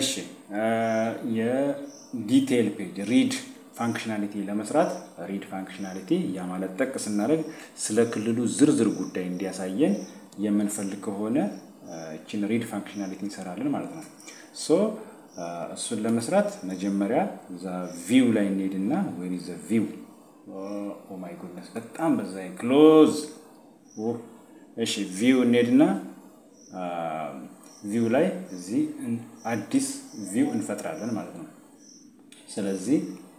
እሺ የዲቴይል ፔጅ ሪድ ፋንክሽናሊቲ ለመስራት ሪድ ፋንክሽናሊቲ ያ ማለት ጠቅ ስናደርግ ስለ ክልሉ ዝርዝር ጉዳይ እንዲያሳየን የምንፈልግ ከሆነ እችን ሪድ ፋንክሽናሊቲ እንሰራለን ማለት ነው። ሶ እሱን ለመስራት መጀመሪያ እዛ ቪው ላይ እንሄድና ወይ ዘ ቪው ኦ ማይ ጉድነስ በጣም በዛ ክሎዝ እሺ ቪው እንሄድና ቪው ላይ እዚህ አዲስ ቪው እንፈጥራለን ማለት ነው። ስለዚህ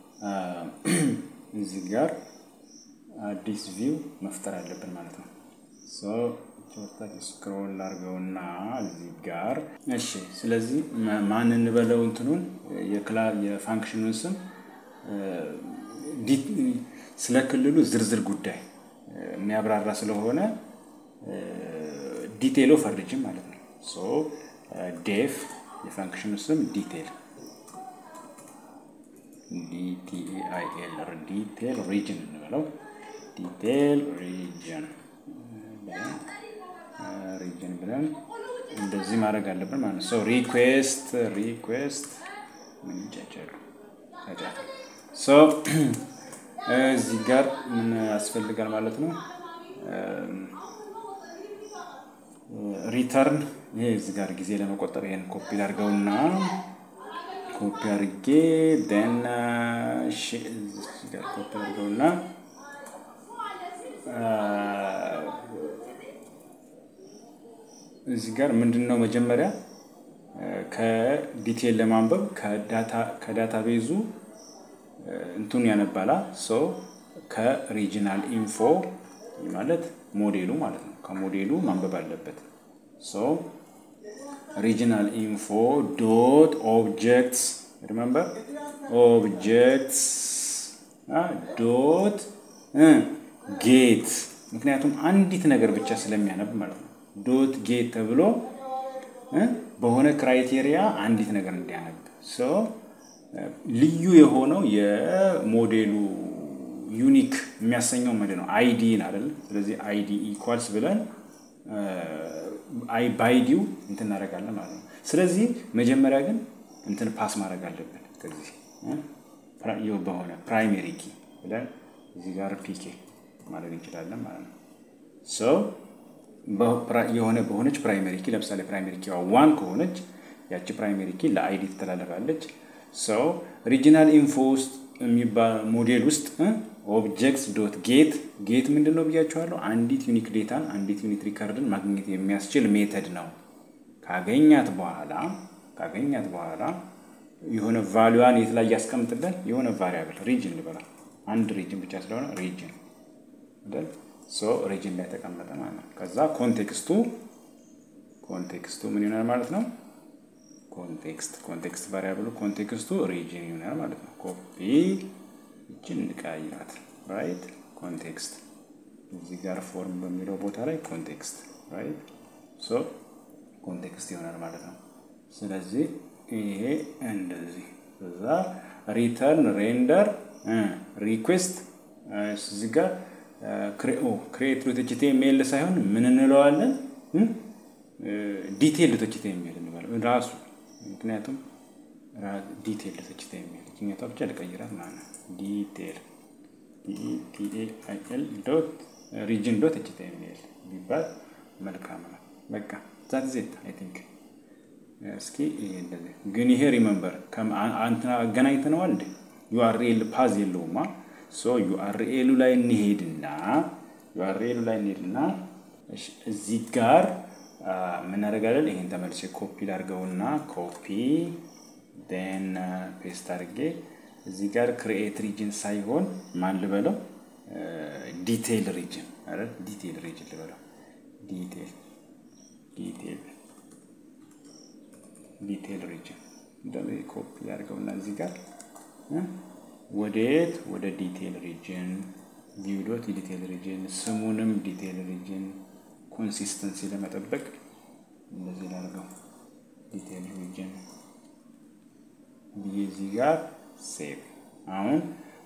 እዚህ ጋር አዲስ ቪው መፍጠር አለብን ማለት ነው። ቾታች ስክሮል አድርገውና እዚህ ጋር እሺ። ስለዚህ ማን እንበለው እንትኑን የፋንክሽኑን ስም ስለ ክልሉ ዝርዝር ጉዳይ የሚያብራራ ስለሆነ ዲቴይል ኦፍ ሪጅን ማለት ነው። ሶ ዴፍ የፋንክሽኑ ስም ዲቴይል ዲቲኤአይኤል ዲቴይል ሪጅን እንበለው ዲቴይል ሪጅን ሪጅን ብለን እንደዚህ ማድረግ አለብን ማለት ነው። ሶ ሪኩዌስት ሪኩዌስት ምን ይጫጫሉ ሶ እዚህ ጋር ምን ያስፈልጋል ማለት ነው። ሪተርን ይሄ እዚህ ጋር ጊዜ ለመቆጠብ ይሄን ኮፒ ላድርገውና ኮፒ አድርጌ ደን ጋር ኮፒ አድርገውና እዚህ ጋር ምንድን ነው መጀመሪያ ከዲቴል ለማንበብ ከዳታ ቤዙ እንቱን ያነባላ ሶ ከሪጂናል ኢንፎ ማለት ሞዴሉ ማለት ነው። ከሞዴሉ ማንበብ አለበት። ሶ ሪጂናል ኢንፎ ዶት ኦብጀክትስ ሪመምበር ኦብጀክትስ ዶት ጌት ምክንያቱም አንዲት ነገር ብቻ ስለሚያነብ ማለት ነው። ዶት ጌት ተብሎ በሆነ ክራይቴሪያ አንዲት ነገር እንዲያነብ ልዩ የሆነው የሞዴሉ ዩኒክ የሚያሰኘው ምንድን ነው? አይዲን አይደል? ስለዚህ አይዲ ኢኳልስ ብለን ባይዲው እንትን እናደርጋለን ማለት ነው። ስለዚህ መጀመሪያ ግን እንትን ፓስ ማድረግ አለብን። ከዚህ በሆነ ፕራይሜሪ ኪ ብለን እዚህ ጋር ፒኬ ማድረግ እንችላለን ማለት ነው። ሰው የሆነ በሆነች ፕራይሜሪ ኪ ለምሳሌ ፕራይሜሪ ኪ ዋን ከሆነች ያቺ ፕራይሜሪ ኪ ለአይዲ ትተላለፋለች። ሰው ሪጂናል ኢንፎ ውስጥ የሚባል ሞዴል ውስጥ ኦብጀክትስ ዶት ጌት ጌት ምንድን ነው ብያችኋለሁ። አንዲት ዩኒክ ዴታን አንዲት ዩኒክ ሪከርድን ማግኘት የሚያስችል ሜተድ ነው። ካገኛት በኋላ ካገኛት በኋላ የሆነ ቫሉዋን የት ላይ ያስቀምጥልን የሆነ ቫሪያብል ሪጅን ልበላ አንድ ሪጅን ብቻ ስለሆነ ሪጅን አይደል ሶ ሪጅን ላይ ተቀመጠ ማለት ነው። ከዛ ኮንቴክስቱ ኮንቴክስቱ ምን ይሆናል ማለት ነው? ኮንቴክስት ኮንቴክስት ቫሪያብሉ ኮንቴክስቱ ሪጅን ይሆናል ማለት ነው። ኮፒ እችን እንቀያይራት ራይት ኮንቴክስት እዚህ ጋር ፎርም በሚለው ቦታ ላይ ኮንቴክስት ራይት ሶ ኮንቴክስት ይሆናል ማለት ነው። ስለዚህ ይሄ እንደዚህ እዛ ሪተርን ሬንደር ሪኩዌስት እዚህ ጋር ክሬት ዶት ኤችቲኤምኤል ሳይሆን ምን እንለዋለን? ዲቴል ዶት ኤችቲኤምኤል እንበለው ራሱ ምክንያቱም ዲቴል ዶት ኤችቲኤምኤል ችኛቷ ብቻ ልቀይራት ማለት ነው። ዲቴል ዲቲኤአይኤል ዶት ሪጅን ዶት ኤችቲኤምኤል ቢባል መልካም ነው። በቃ ዛት ዜት አይ ቲንክ እስኪ እንደዚህ ግን ይሄ ሪመምበር አንትና አገናኝተነዋል እንዴ ዩአርኤል ፓዝ የለውማ ሶ ዩአርኤሉ ላይ እንሄድና ዩአርኤሉ ላይ እንሄድና እዚህ ጋር ምን እናደርጋለን? ይሄን ተመልሼ ኮፒ ላድርገውና ኮፒ ን ፔስት አድርጌ እዚህ ጋር ክሪኤት ሪጅን ሳይሆን ማን ልበለው? ዲቴይል ሪጅን አይደል? ዲቴይል ሪጅን ልበለው። ዲቴይል ዲቴይል ዲቴይል ሪጅን እንደዚህ ኮፒ አድርገውና እዚህ ጋር ወዴት ወደ ዲቴይል ሪጅን ቪው ዶት ዲቴይል ሪጅን ስሙንም ዲቴይል ሪጅን ኮንሲስተንሲ ለመጠበቅ እንደዚህ ላድርገው ዲቴይል ሪጅን ብዬ እዚህ ጋር ሴቭ አሁን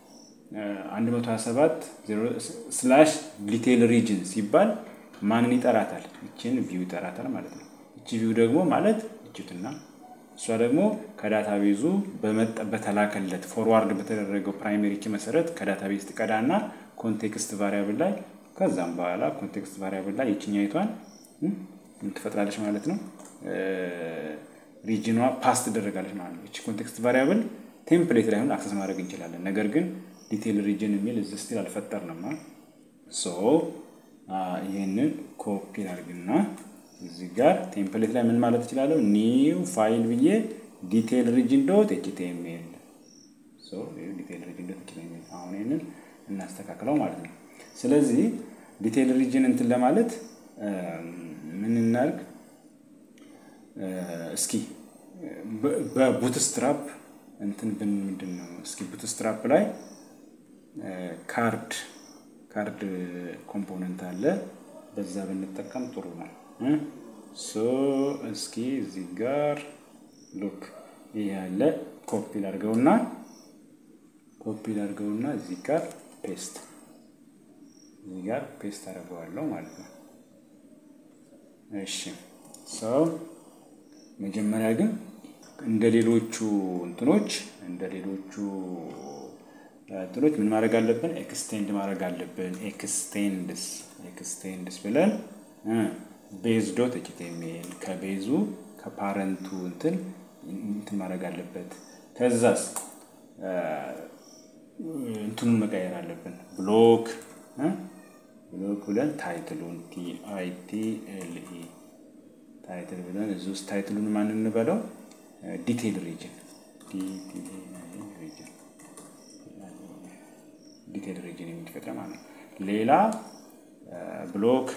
127 ስላሽ ዲቴይል ሪጅን ሲባል ማንን ይጠራታል? ይችን ቪው ይጠራታል ማለት ነው። እቺ ቪው ደግሞ ማለት እችትና እሷ ደግሞ ከዳታ ቤዙ በተላከለት ፎርዋርድ በተደረገው ፕራይሜሪ ኪ መሰረት ከዳታ ቤዝ ትቀዳና ኮንቴክስት ቫሪያብል ላይ ከዛም በኋላ ኮንቴክስት ቫሪያብል ላይ የችኛይቷን ትፈጥራለች ማለት ነው። ሪጅኗ ፓስ ትደረጋለች ማለት ነው። እቺ ኮንቴክስት ቫሪያብል ቴምፕሌት ላይ ሆን አክሰስ ማድረግ እንችላለን። ነገር ግን ዲቴል ሪጅን የሚል እዚህ ስቲል አልፈጠርንም። ሶ ይህንን ኮፒ አድርግና እዚህ ጋር ቴምፕሌት ላይ ምን ማለት እችላለሁ? ኒው ፋይል ብዬ ዲቴል ሪጅን ዶት ኤችቲኤምኤል ዲቴል ሪጅን ዶት ኤችቲኤምኤል አሁን ይህንን እናስተካክለው ማለት ነው። ስለዚህ ዲቴል ሪጅን እንትን ለማለት ምን እናድርግ እስኪ በቡትስትራፕ እንትን ብን ምንድን ነው እስኪ ቡትስትራፕ ላይ ካርድ ካርድ ኮምፖነንት አለ። በዛ ብንጠቀም ጥሩ ነው። ሶ እስኪ እዚህ ጋር ሉክ ይህ ያለ ኮፒ ላድርገውና ኮፒ ላድርገውና እዚህ ጋር ፔስት እዚህ ጋር ፔስት አደርገዋለሁ ማለት ነው። እሺ ሰው መጀመሪያ ግን እንደ ሌሎቹ እንትኖች እንደ ሌሎቹ እንትኖች ምን ማድረግ አለብን? ኤክስቴንድ ማድረግ አለብን። ኤክስቴንድስ ኤክስቴንድስ ብለን ቤዝ ዶት ኤችቲኤምኤል ከቤዙ ከፓረንቱ እንትን እንትን ማድረግ አለበት። ከዛስ እንትኑን መቀየር አለብን። ብሎክ ብሎክ ብለን ታይትሉን ቲአይቲኤልኢ ታይትል ብለን እዚህ ውስጥ ታይትሉን ማን እንበለው? ዲቴል ሪጅን ዲቴል ሪጅን የሚፈጥረ ማለት ነው። ሌላ ብሎክ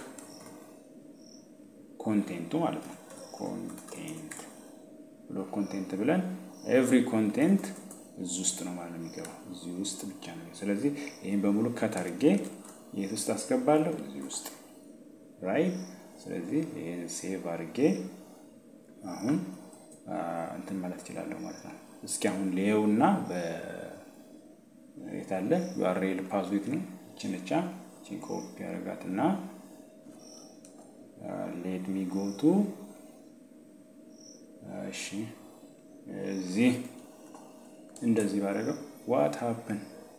ኮንቴንቱ ማለት ነው። ኮንቴንት ብሎክ ኮንቴንት ብለን ኤቭሪ ኮንቴንት እዚህ ውስጥ ነው ማለት ነው የሚገባው እዚህ ውስጥ ብቻ ነው። ስለዚህ ይህን በሙሉ ከት አድርጌ የት ውስጥ አስገባለሁ? እዚህ ውስጥ ራይት። ስለዚህ ይህን ሴቭ አድርጌ አሁን እንትን ማለት እችላለሁ ማለት ነው። እስኪ አሁን ሌየውና የታለ ዩአርኤል ፓዝዊት ነው ችንቻ ቺን ኮፒ ያደርጋትና ሌት ሚ ጎቱ እሺ፣ እዚህ እንደዚህ ባደረገው ዋት ሀፕን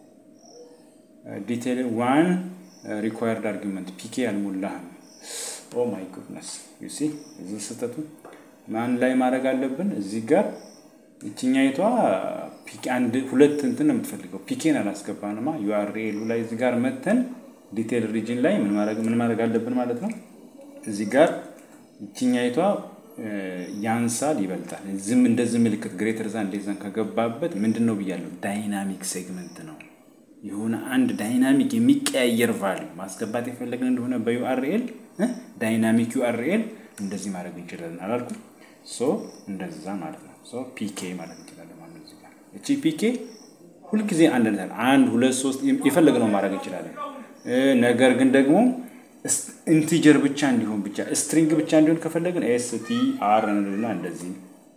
ዲቴል ዋን ሪኳየርድ አርጊመንት ፒኬ አልሞላህም። ኦ ማይ ጉድነስ ዩሲ እዚህ ስህተቱ ማን ላይ ማድረግ አለብን? እዚህ ጋር ይችኛይቷ አንድ ሁለት እንትን ነው የምትፈልገው። ፒኬን አላስገባንማ ዩአርኤሉ ላይ እዚህ ጋር መተን ዲቴል ሪጅን ላይ ምን ማድረግ አለብን ማለት ነው። እዚህ ጋር ይችኛይቷ ያንሳል ይበልጣል። ዝም እንደዚህ ምልክት ግሬተር ዛን ሌዛን ከገባበት ምንድን ነው ብያለሁ? ዳይናሚክ ሴግመንት ነው። የሆነ አንድ ዳይናሚክ የሚቀያየር ቫልዩ ማስገባት የፈለግን እንደሆነ በዩአርኤል ዳይናሚክ ዩአርኤል እንደዚህ ማድረግ እንችላለን አላልኩ? ሶ እንደዛ ማለት ነው። ሶ ፒኬ ማለት እንችላለን ማለት ነው። እዚህ ጋር እቺ ፒኬ ሁልጊዜ አንድ ነገር አንድ ሁለት ሶስት የፈለግነው ማድረግ እንችላለን። ነገር ግን ደግሞ ኢንቲጀር ብቻ እንዲሆን ብቻ ስትሪንግ ብቻ እንዲሆን ከፈለግን ኤስ ቲ አር እንልና እንደዚህ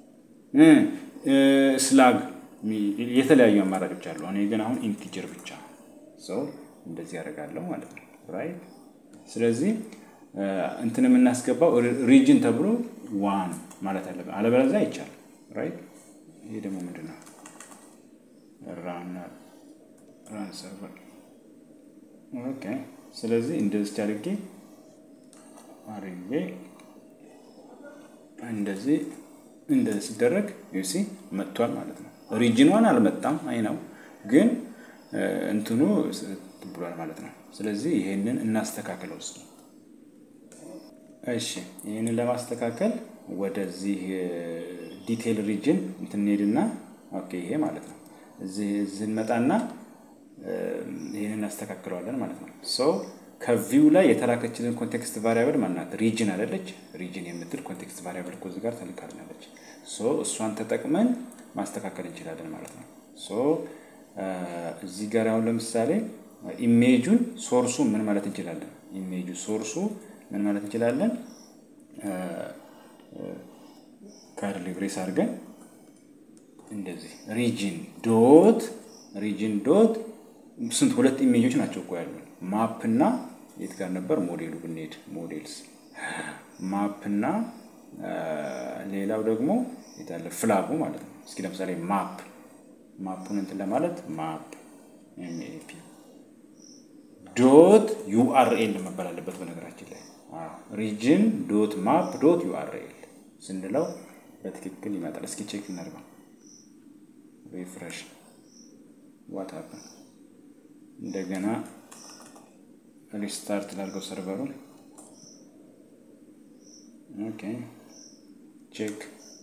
ስላግ የተለያዩ አማራጮች አሉ። እኔ ግን አሁን ኢንቲጀር ብቻ ሰው እንደዚህ ያደርጋለሁ ማለት ነው። ራይት ስለዚህ እንትን የምናስገባው ሪጅን ተብሎ ዋን ማለት አለብን፣ አለበለዚያ አይቻልም። ራይት ይሄ ደግሞ ምንድን ነው? ራን ሰርቨር ኦኬ። ስለዚህ እንደዚህ አድርጌ አድርጌ እንደዚህ እንደዚህ ሲደረግ ዩሲ መጥቷል ማለት ነው። ሪጅን ዋን አልመጣም፣ አይ ነው ግን እንትኑ ብሏል ማለት ነው። ስለዚህ ይሄንን እናስተካክለው እስኪ። እሺ ይህንን ለማስተካከል ወደዚህ ዲቴል ሪጅን እንትን እንሄድና ኦኬ ይሄ ማለት ነው እዚህ እንመጣና ይህንን እናስተካክለዋለን ማለት ነው። ሶ ከቪው ላይ የተላከችልን ኮንቴክስት ቫሪያብል ማናት? ሪጅን አይደለች? ሪጅን የምትል ኮንቴክስት ቫሪያብል እኮ እዚህ ጋር ተልካልናለች። ሶ እሷን ተጠቅመን ማስተካከል እንችላለን ማለት ነው። ሶ እዚህ ጋር አሁን ለምሳሌ ኢሜጁን ሶርሱ ምን ማለት እንችላለን? ኢሜጁ ሶርሱ ምን ማለት እንችላለን? ከርሊ ብሬስ አድርገን እንደዚህ ሪጅን ዶት ሪጅን ዶት ስንት ሁለት ኢሜጆች ናቸው እኮ ያሉ ማፕ እና የት ጋር ነበር ሞዴሉ ብንሄድ ሞዴልስ ማፕ እና ሌላው ደግሞ የታለ ፍላጉ ማለት ነው። እስኪ ለምሳሌ ማፕ ማፑን እንትን ለማለት ማፕ ኤምኤፒ ዶት ዩአርኤል መባል አለበት። በነገራችን ላይ ሪጅን ዶት ማፕ ዶት ዩአርኤል ስንለው በትክክል ይመጣል። እስኪ ቼክ እናድርገው። ሪፍሬሽ ዋት ሀፕን እንደገና ሪስታርት ላድርገው ሰርቨሩን። ኦኬ ቼክ።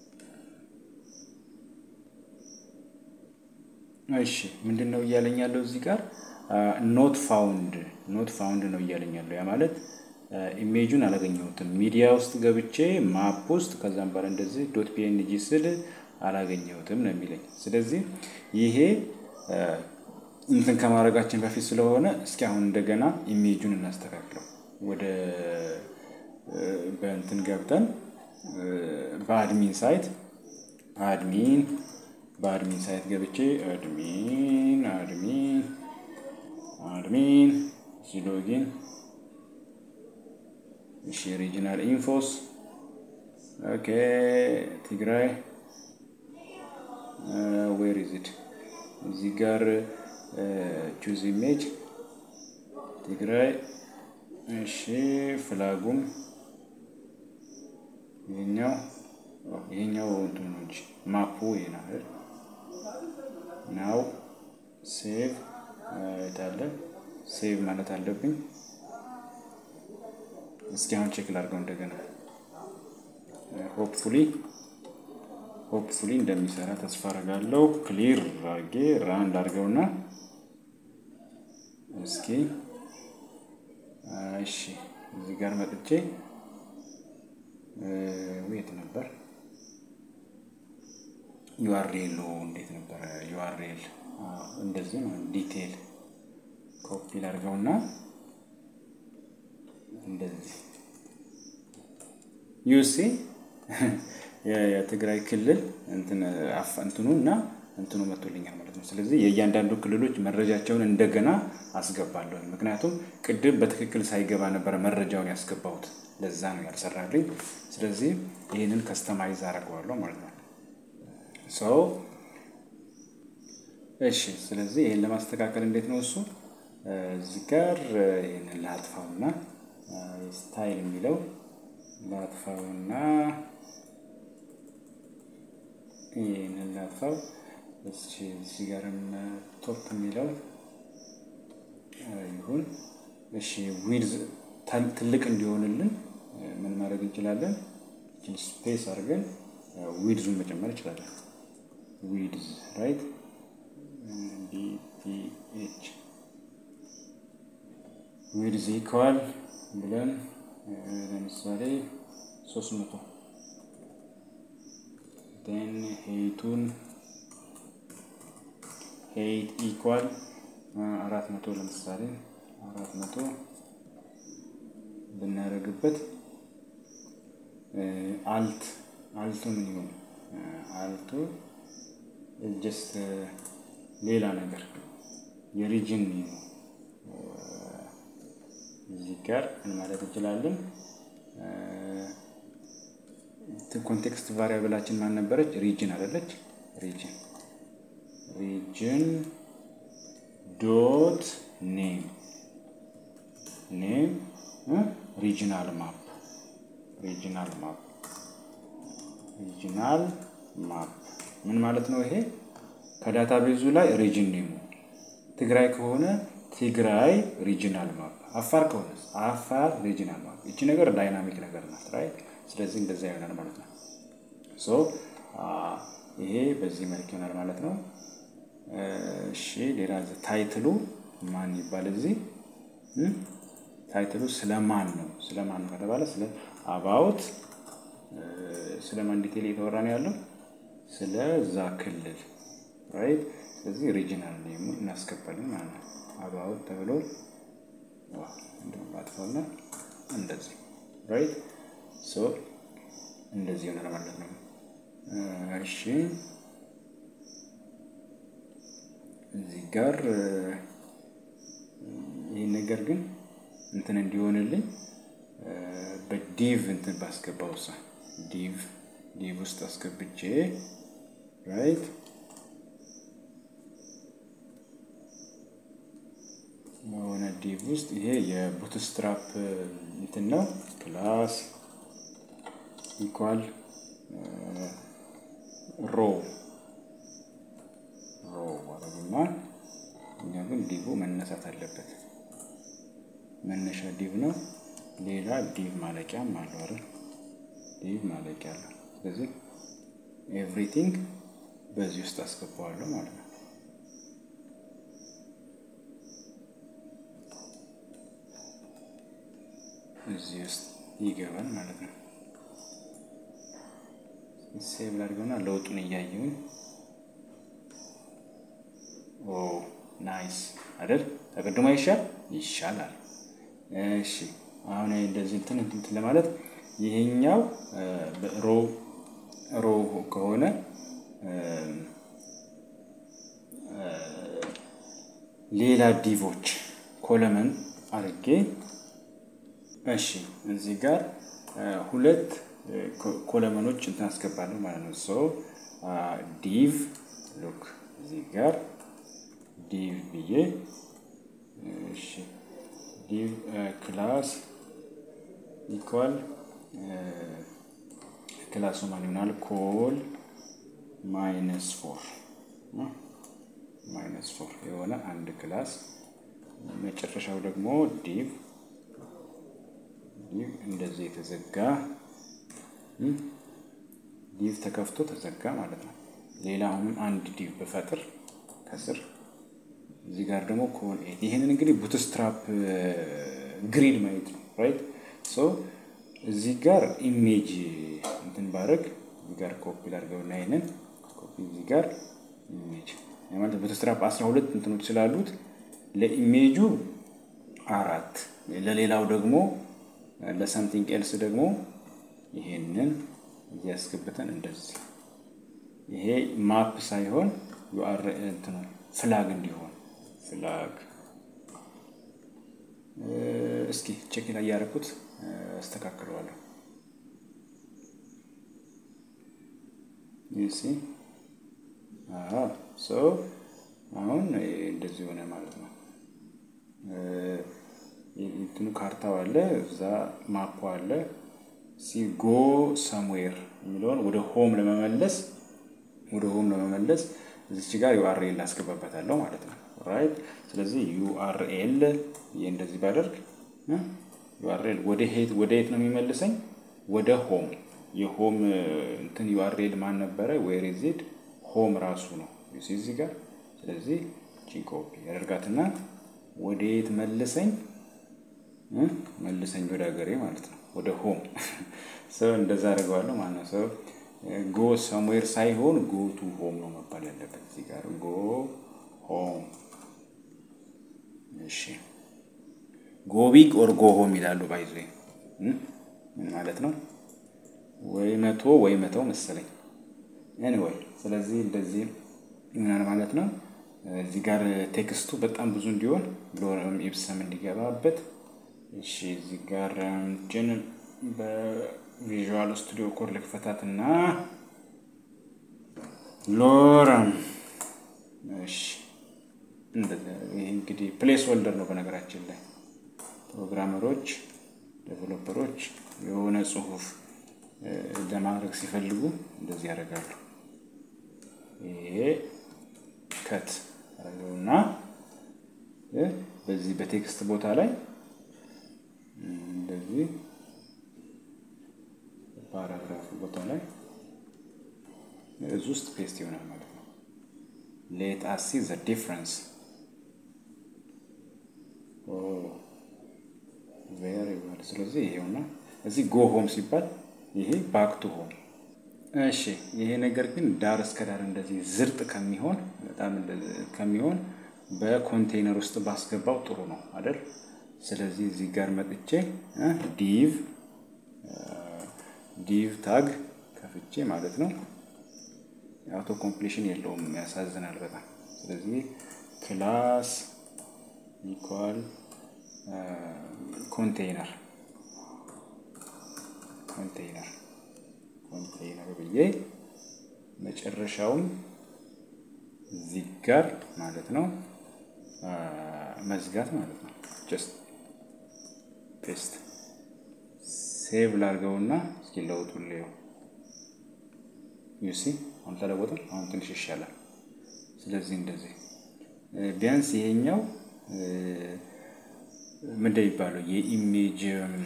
እሺ ምንድን ነው እያለኝ ያለው እዚህ ጋር ኖት ፋውንድ ኖት ፋውንድ ነው እያለኝ ያለው። ያ ማለት ኢሜጁን አላገኘሁትም። ሚዲያ ውስጥ ገብቼ ማፕ ውስጥ ከዛም በኋላ እንደዚህ ዶት ፒኤንጂ ስል አላገኘሁትም ነው የሚለኝ። ስለዚህ ይሄ እንትን ከማድረጋችን በፊት ስለሆነ እስኪ አሁን እንደገና ኢሜጁን እናስተካክለው። ወደ በእንትን ገብተን በአድሚን ሳይት አድሚን በአድሚን ሳይት ገብቼ አድሚን አድሚን አድሚን ሲሎጊን እሺ ሪጂናል ኢንፎስ ኦኬ ትግራይ ዌር ኢዝ ኢት እዚህ ጋር ቹዝ ኢሜጅ ትግራይ እሺ ፍላጉም ይሄኛው ይሄኛው እንትን ነው እንጂ ማፑ ይሄ ነው አይደል ናው ሴቭ የታለ ሴቭ ማለት አለብኝ እስኪ አሁን ቼክ ላድርገው እንደገና ሆፕፉሊ ሆፕፉሊ እንደሚሰራ ተስፋ አደርጋለሁ ክሊር አድርጌ ራን ላድርገውና እስኪ እሺ እዚህ ጋር መጥቼ የት ነበር ዩአርኤሉ እንዴት ነበረ ዩአርኤል እንደዚህ ነው ዲቴል ኮፒ ላድርገውና እንደዚህ ዩሲ የትግራይ ክልል እንትኑ እና እንትኑ መጥቶልኛል ማለት ነው። ስለዚህ የእያንዳንዱ ክልሎች መረጃቸውን እንደገና አስገባለሁ። ምክንያቱም ቅድም በትክክል ሳይገባ ነበረ መረጃውን ያስገባሁት፣ ለዛ ነው ያልሰራልኝ። ስለዚህ ይህንን ከስተማይዝ አደርገዋለሁ ማለት ነው። ሰው እሺ። ስለዚህ ይህን ለማስተካከል እንዴት ነው እሱ እዚህ ጋር ይህንን ላጥፋውና ስታይል የሚለው ላጥፋውና ይህንን ላጥፋው። እዚህ ጋርም ቶፕ የሚለው ይሁን። እሺ ዊድዝ ትልቅ እንዲሆንልን ምን ማድረግ እንችላለን? ስፔስ አድርገን ዊድዙን መጨመር እንችላለን። ዊድዝ ራይት ዲፒኤች ዊድዝ ኢኳል ብለን ለምሳሌ ሶስት መቶ ን ሄይቱን ሄይት ኢኳል አራት መቶ ለምሳሌ አራት መቶ ብናደርግበት አልት አልቱ ምን ይሆን? አልቱ ጀስት ሌላ ነገር የሪጅን ነው። እዚህ ጋር ምን ማለት እንችላለን? ኮንቴክስት ቫሪያብላችን ማን ነበረች? ሪጅን አይደለች? ሪጅን ሪጅን ዶት ኔም ኔም ሪጅናል ማፕ ሪጅናል ማፕ ሪጅናል ማፕ ምን ማለት ነው? ይሄ ከዳታ ቤዙ ላይ ሪጅን ኔሙ ትግራይ ከሆነ ትግራይ ሪጅናል ማፕ፣ አፋር ከሆነ አፋር ሪጅናል ማፕ። ይቺ ነገር ዳይናሚክ ነገር ናት ራይት። ስለዚህ እንደዛ ይሆናል ማለት ነው። ሶ ይሄ በዚህ መልክ ይሆናል ማለት ነው። እሺ ሌላ ታይትሉ ማን ይባል? እዚህ ታይትሉ ስለማን ነው? ስለማን ነው ከተባለ ስለ አባውት ስለማን ዲቴል እየተወራ ነው ያለው? ስለዛ ክልል ራይት። ስለዚህ ሪጂናል ኔሙ እናስገባለን ማለት ነው። አባውት ተብሎ አጥፋና እንደዚህ ራይት። ሶ እንደዚህ ይሆናል ማለት ነው። እሺ እዚህ ጋር ይህን ነገር ግን እንትን እንዲሆንልኝ በዲቭ እንትን ባስገባው ሳ ዲቭ ዲቭ ውስጥ አስገብቼ ራይት በሆነ ዲቭ ውስጥ ይሄ የቡትስትራፕ እንትን ነው ክላስ ኢኳል ሮ ሮ አረግና እኛ ግን ዲቭ መነሳት አለበት። መነሻ ዲቭ ነው። ሌላ ዲቭ ማለቂያም አለው አይደል? ዲቭ ማለቂያ አለው። ስለዚህ ኤቭሪቲንግ በዚህ ውስጥ አስገባዋለሁ ማለት ነው። እዚህ ውስጥ ይገባል ማለት ነው። ሴቭ ላድርገውና ለውጡን እያየውን ኦ ናይስ አይደል? ተቀድሞ ይሻል ይሻላል። እሺ አሁን እንደዚህ እንትን እንትን ለማለት ይሄኛው ሮ ሮ ከሆነ ሌላ ዲቮች ኮለመን አድርጌ እሺ እዚህ ጋር ሁለት ኮለመኖች እንትን አስገባለሁ ማለት ነው። ሶ ዲቭ ሉክ እዚህ ጋር ዲቭ ብዬ እሺ ዲቭ ክላስ ኢኳል ክላሱ ማን ይሆናል? ኮል ማይነስ ፎር ማይነስ ፎር የሆነ አንድ ክላስ መጨረሻው ደግሞ ዲቭ ዲቭ እንደዚህ የተዘጋ ዲቭ ተከፍቶ ተዘጋ ማለት ነው። ሌላ አሁንም አንድ ዲቭ በፈጥር ከስር እዚህ ጋር ደግሞ ኮል ኤት ይህንን እንግዲህ ቡትስትራፕ ግሪድ ማየት ነው ራይት ሶ እዚህ ጋር ኢሜጅ እንትን ባረግ እዚህ ጋር ኮፒ ላድርገውና ይህንን ኮፒ እዚህ ጋር ኢሜጅ ማለት ቡትስትራፕ አስራ ሁለት እንትኖች ስላሉት ለኢሜጁ አራት ለሌላው ደግሞ ለሳምቲንግ ኤልስ ደግሞ ይሄንን እያስገብተን እንደዚህ ይሄ ማፕ ሳይሆን ዩአር እንትኑ ፍላግ እንዲሆን ፍላግ እስኪ ቼክ ላይ ያደረኩት አስተካክለዋለሁ። ይሲ ሶ አሁን እንደዚህ ሆነ ማለት ነው። እንትኑ ካርታው አለ፣ እዛ ማፖ አለ። ሲ ጎ ሰምዌር የሚለውን ወደ ሆም ለመመለስ ወደ ሆም ለመመለስ እዚች ጋር ዩአርኤል አስገባበታለሁ ማለት ነው። ራይት ስለዚህ ዩአርኤል ይህ እንደዚህ ባደርግ ዩአርኤል ወደ ሄት ወደ የት ነው የሚመልሰኝ? ወደ ሆም የሆም እንትን ዩአርኤል ማን ነበረ? ዌር ዜድ ሆም ራሱ ነው እዚህ ጋር። ስለዚህ ቺን ኮፒ ያደርጋትና ወደ የት መልሰኝ? መልሰኝ ወደ ሀገሬ ማለት ነው፣ ወደ ሆም ሰው እንደዛ አድርገዋለሁ ማለት ነው። ሰው ጎ ሰምዌር ሳይሆን ጎ ቱ ሆም ነው መባል ያለበት እዚህ ጋር ጎ ሆም። እሺ ጎ ቢግ ኦር ጎ ሆም ይላሉ። ባይዞ ምን ማለት ነው? ወይ መቶ ወይ መተው መሰለኝ። ኤኒዌይ ስለዚህ እንደዚህ ይሆናል ማለት ነው። እዚህ ጋር ቴክስቱ በጣም ብዙ እንዲሆን ሎረም ኢብሰም እንዲገባበት። እሺ እዚህ ጋር ጅን በቪዥዋል ስቱዲዮ ኮድ ልክፈታት እና ሎረም እሺ ይህ እንግዲህ ፕሌስ ሆልደር ነው። በነገራችን ላይ ፕሮግራመሮች፣ ዴቨሎፐሮች የሆነ ጽሁፍ ለማድረግ ሲፈልጉ እንደዚህ ያደርጋሉ። ይሄ ከት አደረገውና በዚህ በቴክስት ቦታ ላይ እንደዚህ ፓራግራፍ ቦታ ላይ እዚህ ውስጥ ፔስት ይሆናል ማለት ነው። ሌት አስ ሲ ዘ ዲፍረንስ ቬሪ ዌል። ስለዚህ ይሄውና እዚህ ጎ ሆም ሲባል ይሄ ባክ ቱ ሆም። እሺ ይሄ ነገር ግን ዳር እስከ ዳር እንደዚህ ዝርጥ ከሚሆን በጣም ከሚሆን በኮንቴይነር ውስጥ ባስገባው ጥሩ ነው አይደል? ስለዚህ እዚህ ጋር መጥቼ ዲቭ ዲቭ ታግ ከፍቼ ማለት ነው። የአውቶ ኮምፕሊሽን የለውም፣ ያሳዝናል በጣም። ስለዚህ ክላስ ኢኳል ኮንቴይነር ኮንቴይነር ኮንቴይነር ብዬ መጨረሻውም እዚህ ጋር ማለት ነው መዝጋት ማለት ነው። ጀስት ፔስት ሴቭ ላድርገውና እስኪ ለውጡን ልየው። ዩሲ አሁን ተለወጠ። አሁን ትንሽ ይሻላል። ስለዚህ እንደዚህ ቢያንስ ይሄኛው ምንድን ይባለው የኢሜጅ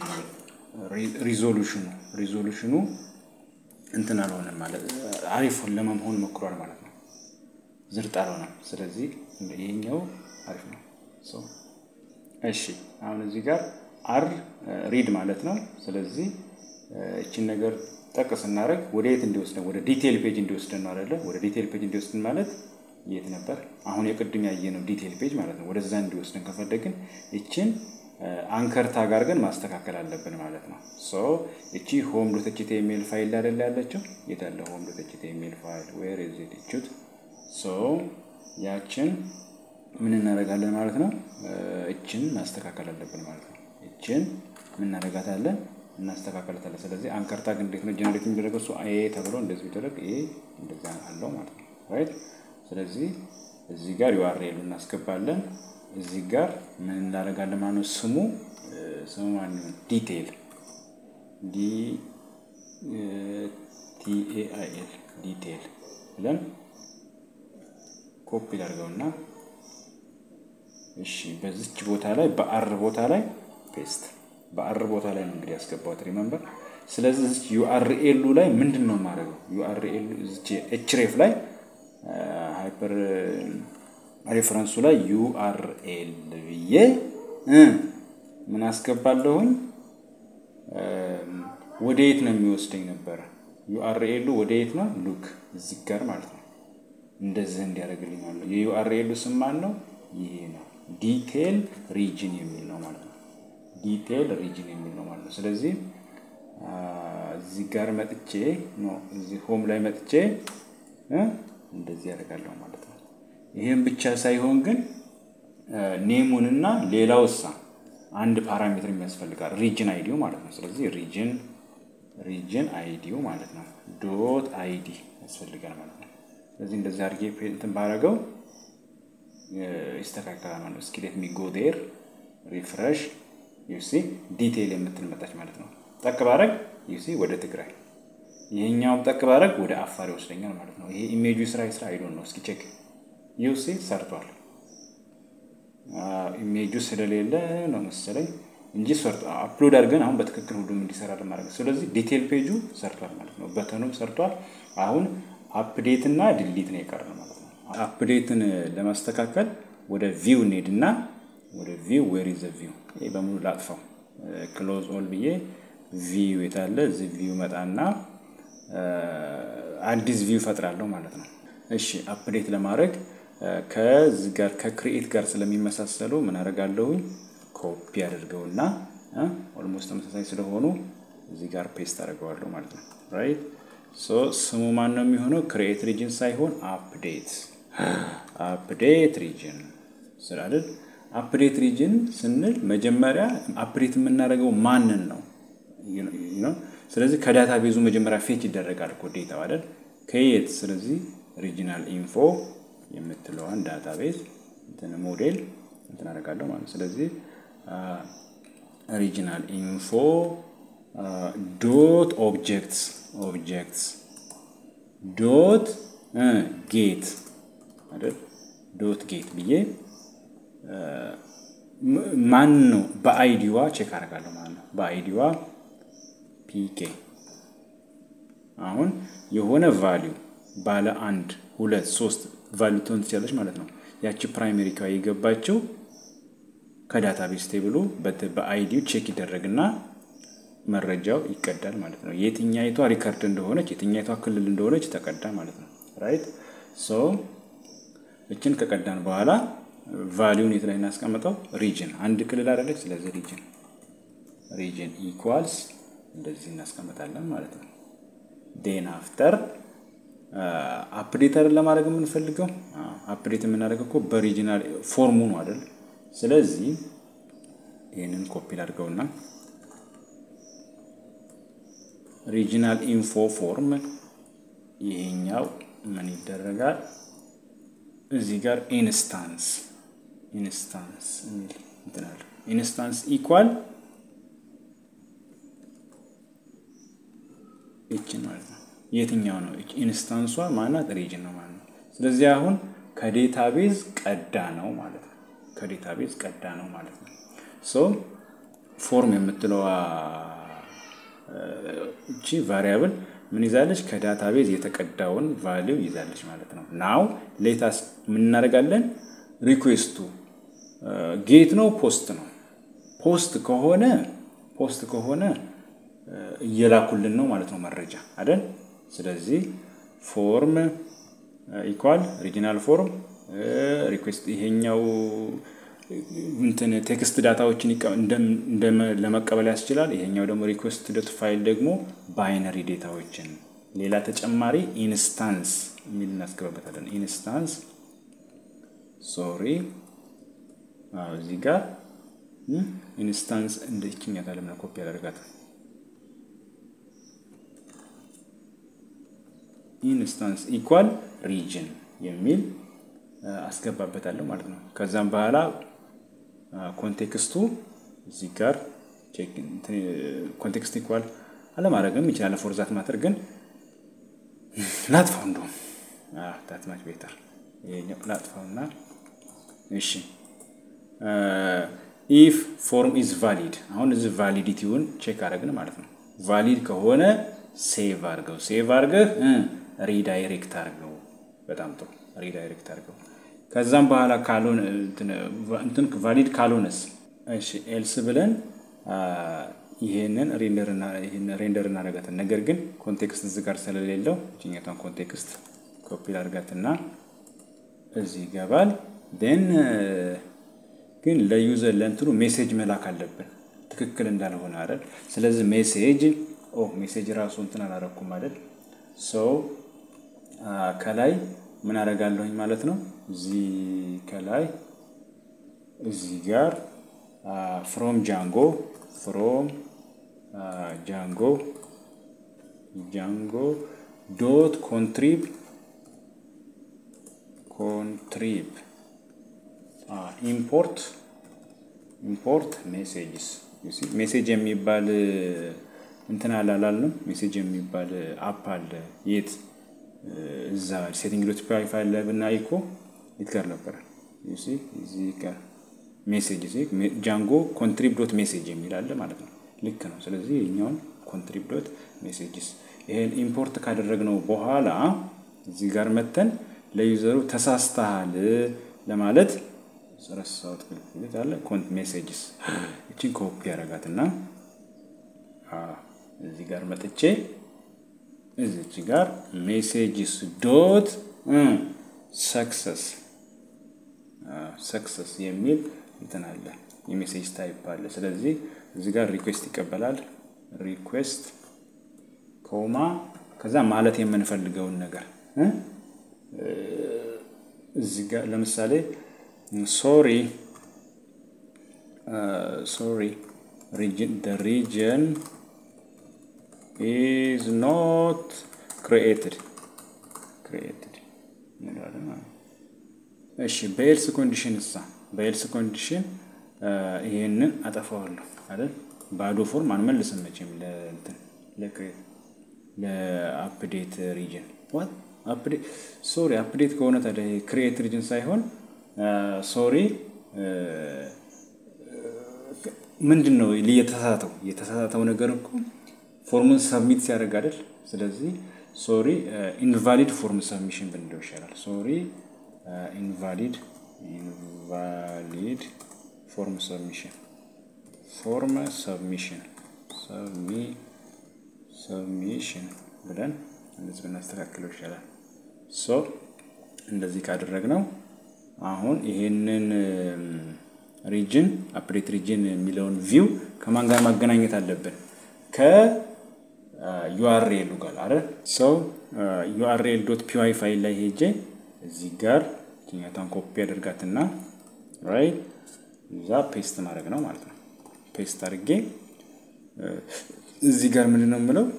ሪዞሉሽኑ ሪዞሉሽኑ እንትን አልሆነም ማለት አሪፍ ለመሆን ሞክሯል ማለት ነው። ዝርጥ አልሆነም። ስለዚህ ይሄኛው አሪፍ ነው። እሺ አሁን እዚህ ጋር አር ሪድ ማለት ነው። ስለዚህ እችን ነገር ጠቅ ስናደርግ ወደ የት እንዲወስደን ወደ ዲቴይል ፔጅ እንዲወስደን ነው አይደለ? ወደ ዲቴይል ፔጅ እንዲወስደን ማለት የት ነበር? አሁን የቅድም ያየነው ዲቴይል ፔጅ ማለት ነው። ወደዛ እንዲወስደን ከፈለግን እችን አንከር ታግ አድርገን ማስተካከል አለብን ማለት ነው። ሶ እቺ ሆም ዶት ኤች ቲ ኤም ኤል ፋይል አይደለ ያለችው? የት ያለ ሆም ዶት ኤች ቲ ኤም ኤል ፋይል ዌር ኢዝ ኢት እቹት። ሶ ያችን ምን እናደርጋለን ማለት ነው? እችን ማስተካከል አለብን ማለት ነው። እችን ምን እናደርጋታለን? እናስተካከለታለን። ስለዚህ አንከር ታግ እንዴት ነው ጀነሬት የሚደረገው? እሱ ኤ ተብሎ እንደዚህ ቢደረግ ኤ እንደዛ አለው ማለት ነው። ራይት ስለዚህ እዚህ ጋር ዩአርኤል እናስገባለን። እዚህ ጋር ምን እናደርጋለን ማለት ነው? ስሙ ስሙ ማነው? ዲቴይል ዲ ቲኤአይኤል ዲቴይል ብለን ኮፒ ላድርገውና እሺ፣ በዚች ቦታ ላይ በአር ቦታ ላይ ፔስት በአር ቦታ ላይ ነው እንግዲህ ያስገባሁት ሪመምበር። ስለዚህ እዚች ዩአርኤሉ ላይ ምንድን ነው የማደርገው? ዩአርኤሉ እዚች ኤችሬፍ ላይ ሃይፐር ሬፈረንሱ ላይ ዩአርኤል ብዬ ምን አስገባለሁኝ? ወደ የት ነው የሚወስደኝ ነበረ? ዩአርኤሉ ወደ የት ነው? ሉክ እዚህ ጋር ማለት ነው። እንደዚህ እንዲያደርግልኝ አለ። የዩአርኤሉ ስም ማን ነው? ይሄ ነው። ዲቴይል ሪጅን የሚል ነው ማለት ነው። ዲቴይል ሪጅን የሚል ነው ማለት ነው። ስለዚህ እዚህ ጋር መጥቼ ነው እዚህ ሆም ላይ መጥቼ እንደዚህ ያደርጋለሁ ማለት ነው። ይህም ብቻ ሳይሆን ግን ኔሙንና ሌላው እሳ አንድ ፓራሜትር የሚያስፈልጋል ሪጅን አይዲው ማለት ነው። ስለዚህ ሪጅን ሪጅን አይዲው ማለት ነው ዶት አይዲ ያስፈልጋል ማለት ነው። ስለዚህ እንደዚህ አድርጌ እንትን ባረገው ይስተካከላል ማለት ነው። እስኪ ሌት ሚ ጎ ዴር ሪፍሬሽ ዩሲ ዲቴይል የምትል መጣች ማለት ነው። ጠቅ ባረግ ዩሲ ወደ ትግራይ፣ ይሄኛውም ጠቅ ባረግ ወደ አፋር ይወስደኛል ማለት ነው። ይሄ ኢሜጁ ስራ ስራ አይዶን ነው። እስኪ ቼክ ዩሲ ሰርቷል። ኢሜጁ ስለሌለ ነው መሰለኝ እንጂ ሰርቶ አፕሎድ አድርገን አሁን በትክክል ሁሉም እንዲሰራ ለማድረግ ስለዚህ ዲቴይል ፔጁ ሰርቷል ማለት ነው። በተኑም ሰርቷል። አሁን አፕዴት እና ድሊት ነው የቀረ ማለት ነው። አፕዴትን ለማስተካከል ወደ ቪው እንሄድና ወደ ቪው ዌር ኢዝ ቪው ይሄ በሙሉ ላጥፋው ክሎዝ ኦል ብዬ ቪው የታለ እዚህ ቪው መጣና አዲስ ቪው ፈጥራለሁ ማለት ነው። እሺ አፕዴት ለማድረግ ከዚህ ጋር ከክሪኤት ጋር ስለሚመሳሰሉ ምን አደርጋለሁኝ ኮፒ አድርገውና ኦልሞስት ተመሳሳይ ስለሆኑ እዚህ ጋር ፔስት አድርገዋለሁ ማለት ነው። ራይት ሶ ስሙ ማን ነው የሚሆነው? ክሪኤት ሪጅን ሳይሆን አፕዴት አፕዴት ሪጅን ስላልን አፕዴት ሪጅን ስንል መጀመሪያ አፕዴት የምናደርገው ማንን ነው? ስለዚህ ከዳታ ቤዙ መጀመሪያ ፌች ይደረጋል እኮ ዴታው አይደል? ከየት? ስለዚህ ሪጂናል ኢንፎ የምትለዋን ዳታ ቤዝ እንትን ሞዴል እንትን አደርጋለሁ ማለት ስለዚህ ሪጂናል ኢንፎ ዶት ኦብጀክትስ ኦብጀክትስ ዶት ጌት አይደል? ዶት ጌት ብዬ ማን ነው በአይዲዋ ቼክ አደርጋለሁ ማለት ነው። በአይዲዋ ፒኬ አሁን የሆነ ቫሊዩ ባለ አንድ ሁለት ሶስት ቫሊዩ ትሆን ትችላለች ማለት ነው። ያቺ ፕራይሜሪ ካ የገባችው ከዳታቤዝ ቴብሉ በአይዲው ቼክ ይደረግና መረጃው ይቀዳል ማለት ነው። የትኛይቷ ሪከርድ እንደሆነች የትኛይቷ ክልል እንደሆነች ተቀዳ ማለት ነው። ራይት ሶ እችን ከቀዳን በኋላ ቫሊዩን የት ላይ እናስቀምጠው? ሪጅን አንድ ክልል አደለች። ስለዚህ ሪጅን ሪጅን ኢኳልስ እንደዚህ እናስቀምጣለን ማለት ነው። ዴን አፍተር አፕዴት አይደል ለማድረግ የምንፈልገው አፕዴት የምናደርገው እኮ በሪጂናል ፎርሙ ነው አይደል? ስለዚህ ይህንን ኮፒ ላድርገውና ሪጂናል ኢንፎ ፎርም ይሄኛው ምን ይደረጋል? እዚህ ጋር ኢንስታንስ ኢንስታንስ የሚል እንትን አለ። ኢንስታንስ ኢኳል ይችን ማለት ነው። የትኛው ነው ኢንስታንሷ? ማናት? ሪጅን ነው ማለት ነው። ስለዚህ አሁን ከዴታቤዝ ቀዳ ነው ማለት ነው። ከዴታቤዝ ቀዳ ነው ማለት ነው። ሶ ፎርም የምትለዋ እቺ ቫሪያብል ምን ይዛለች? ከዳታቤዝ የተቀዳውን ቫሊው ይዛለች ማለት ነው። ናው ሌታስ ምን እናደርጋለን? ሪኩዌስቱ ጌት ነው ፖስት ነው? ፖስት ከሆነ ፖስት ከሆነ እየላኩልን ነው ማለት ነው መረጃ አይደል? ስለዚህ ፎርም ኢኳል ሪጂናል ፎርም ሪኩዌስት ይሄኛው እንትን ቴክስት ዳታዎችን ለመቀበል ያስችላል። ይሄኛው ደግሞ ሪኩዌስት ዶት ፋይል ደግሞ ባይነሪ ዴታዎችን ሌላ ተጨማሪ ኢንስታንስ የሚል እናስገባበታለን። ኢንስታንስ ሶሪ እዚህ ጋር ኢንስታንስ እንደ ይችኛት አለምና ኮፒ ያደርጋታል። ኢንስታንስ ኢኳል ሪጅን የሚል አስገባበታለሁ ማለት ነው። ከዛም በኋላ ኮንቴክስቱ እዚህ ጋር ኮንቴክስት ኢኳል አለማድረግም ይችላል። ፎርዛት ማተር ግን ላጥፋው እንደውም ታትማች ቤተር ይሄኛው ላጥፋውና እሺ ኢፍ ፎርም ኢዝ ቫሊድ አሁን እዚህ ቫሊዲቲውን ቼክ አደረግን ማለት ነው። ቫሊድ ከሆነ ሴቭ አድርገው ሴቭ አድርገህ ሪዳይሬክት አድርገው። በጣም ጥሩ ሪዳይሬክት አድርገው። ከዛም በኋላ ካልሆነ እንትን ቫሊድ ካልሆነስ እሺ ኤልስ ብለን ይሄንን ሬንደር እናደርጋትን። ነገር ግን ኮንቴክስት እዚህ ጋር ስለሌለው እችኛቷን ኮንቴክስት ኮፒ ላድርጋትና እዚህ ይገባል። ን ግን ለዩዘር ለእንትኑ ሜሴጅ መላክ አለብን ትክክል እንዳልሆነ አይደል? ስለዚህ ሜሴጅ ኦ ሜሴጅ ራሱ እንትን አላረኩም አይደል? ሰው ከላይ ምን አደርጋለሁኝ ማለት ነው። እዚህ ከላይ እዚህ ጋር ፍሮም ጃንጎ ፍሮም ጃንጎ ጃንጎ ዶት ኮንትሪብ ኮንትሪብ ኢምፖርት ኢምፖርት ሜሴጅስ ሜሴጅ የሚባል እንትን አላላልንም። ሜሴጅ የሚባል አፕ አለ። የት እዛ ሴቲንግ ዶት ፒ ፋይል ላይ ብናይ እኮ የት ጋር ነበረ? እዚህ ጋር ሜሴጅ ጃንጎ ኮንትሪብ ዶት ሜሴጅ የሚል አለ ማለት ነው። ልክ ነው። ስለዚህ የኛውን ኮንትሪብ ዶት ሜሴጅስ ይሄን ኢምፖርት ካደረግነው በኋላ እዚህ ጋር መተን ለዩዘሩ ተሳስተሃል ለማለት ረሳሁት ክልክል አለ ኮንት ሜሴጅስ እችን ኮፒ ያደርጋትና እዚህ ጋር መጥቼ እዚች ጋር ሜሴጅስ ዶት ሰክሰስ ሰክሰስ የሚል እንትን አለ የሜሴጅ ታይፕ አለ። ስለዚህ እዚህ ጋር ሪኩዌስት ይቀበላል። ሪኩዌስት ኮማ ከዛ ማለት የምንፈልገውን ነገር እዚህ ጋር ለምሳሌ ሶሪ ሶሪ the region is not created created እሺ በኤልስ ኮንዲሽን እሳ በኤልስ ኮንዲሽን ይሄንን አጠፋዋለሁ አይደል ባዶ ፎርም አንመልስም መቼም ለእንትን ለክሬት ለአፕዴት ሪጅን ዋት አፕዴት ሶሪ አፕዴት ከሆነ ታዲያ ክሬት ሪጅን ሳይሆን ሶሪ ምንድን ነው የተሳሳተው? የተሳሳተው ነገር እኮ ፎርሙን ሰብሚት ሲያደርግ አይደል? ስለዚህ ሶሪ ኢንቫሊድ ፎርም ሰብሚሽን ብንለው ይሻላል። ሶሪ ኢንቫሊድ ኢንቫሊድ ፎርም ሰብሚሽን ፎርም ሰብሚሽን ሰብሚሽን ብለን እንደዚህ ብናስተካክለው ይሻላል። ሶ እንደዚህ ካደረግነው አሁን ይሄንን ሪጅን አፕዴት ሪጅን የሚለውን ቪው ከማን ጋር ማገናኘት አለብን? ከዩአርኤሉ ጋር አረ ሰው ዩአርኤል ዶት ፒዋይ ፋይል ላይ ሄጄ እዚህ ጋር ኛቷን ኮፒ አድርጋትና ራይት እዛ ፔስት ማድረግ ነው ማለት ነው። ፔስት አድርጌ እዚህ ጋር ምንድን ነው የምለው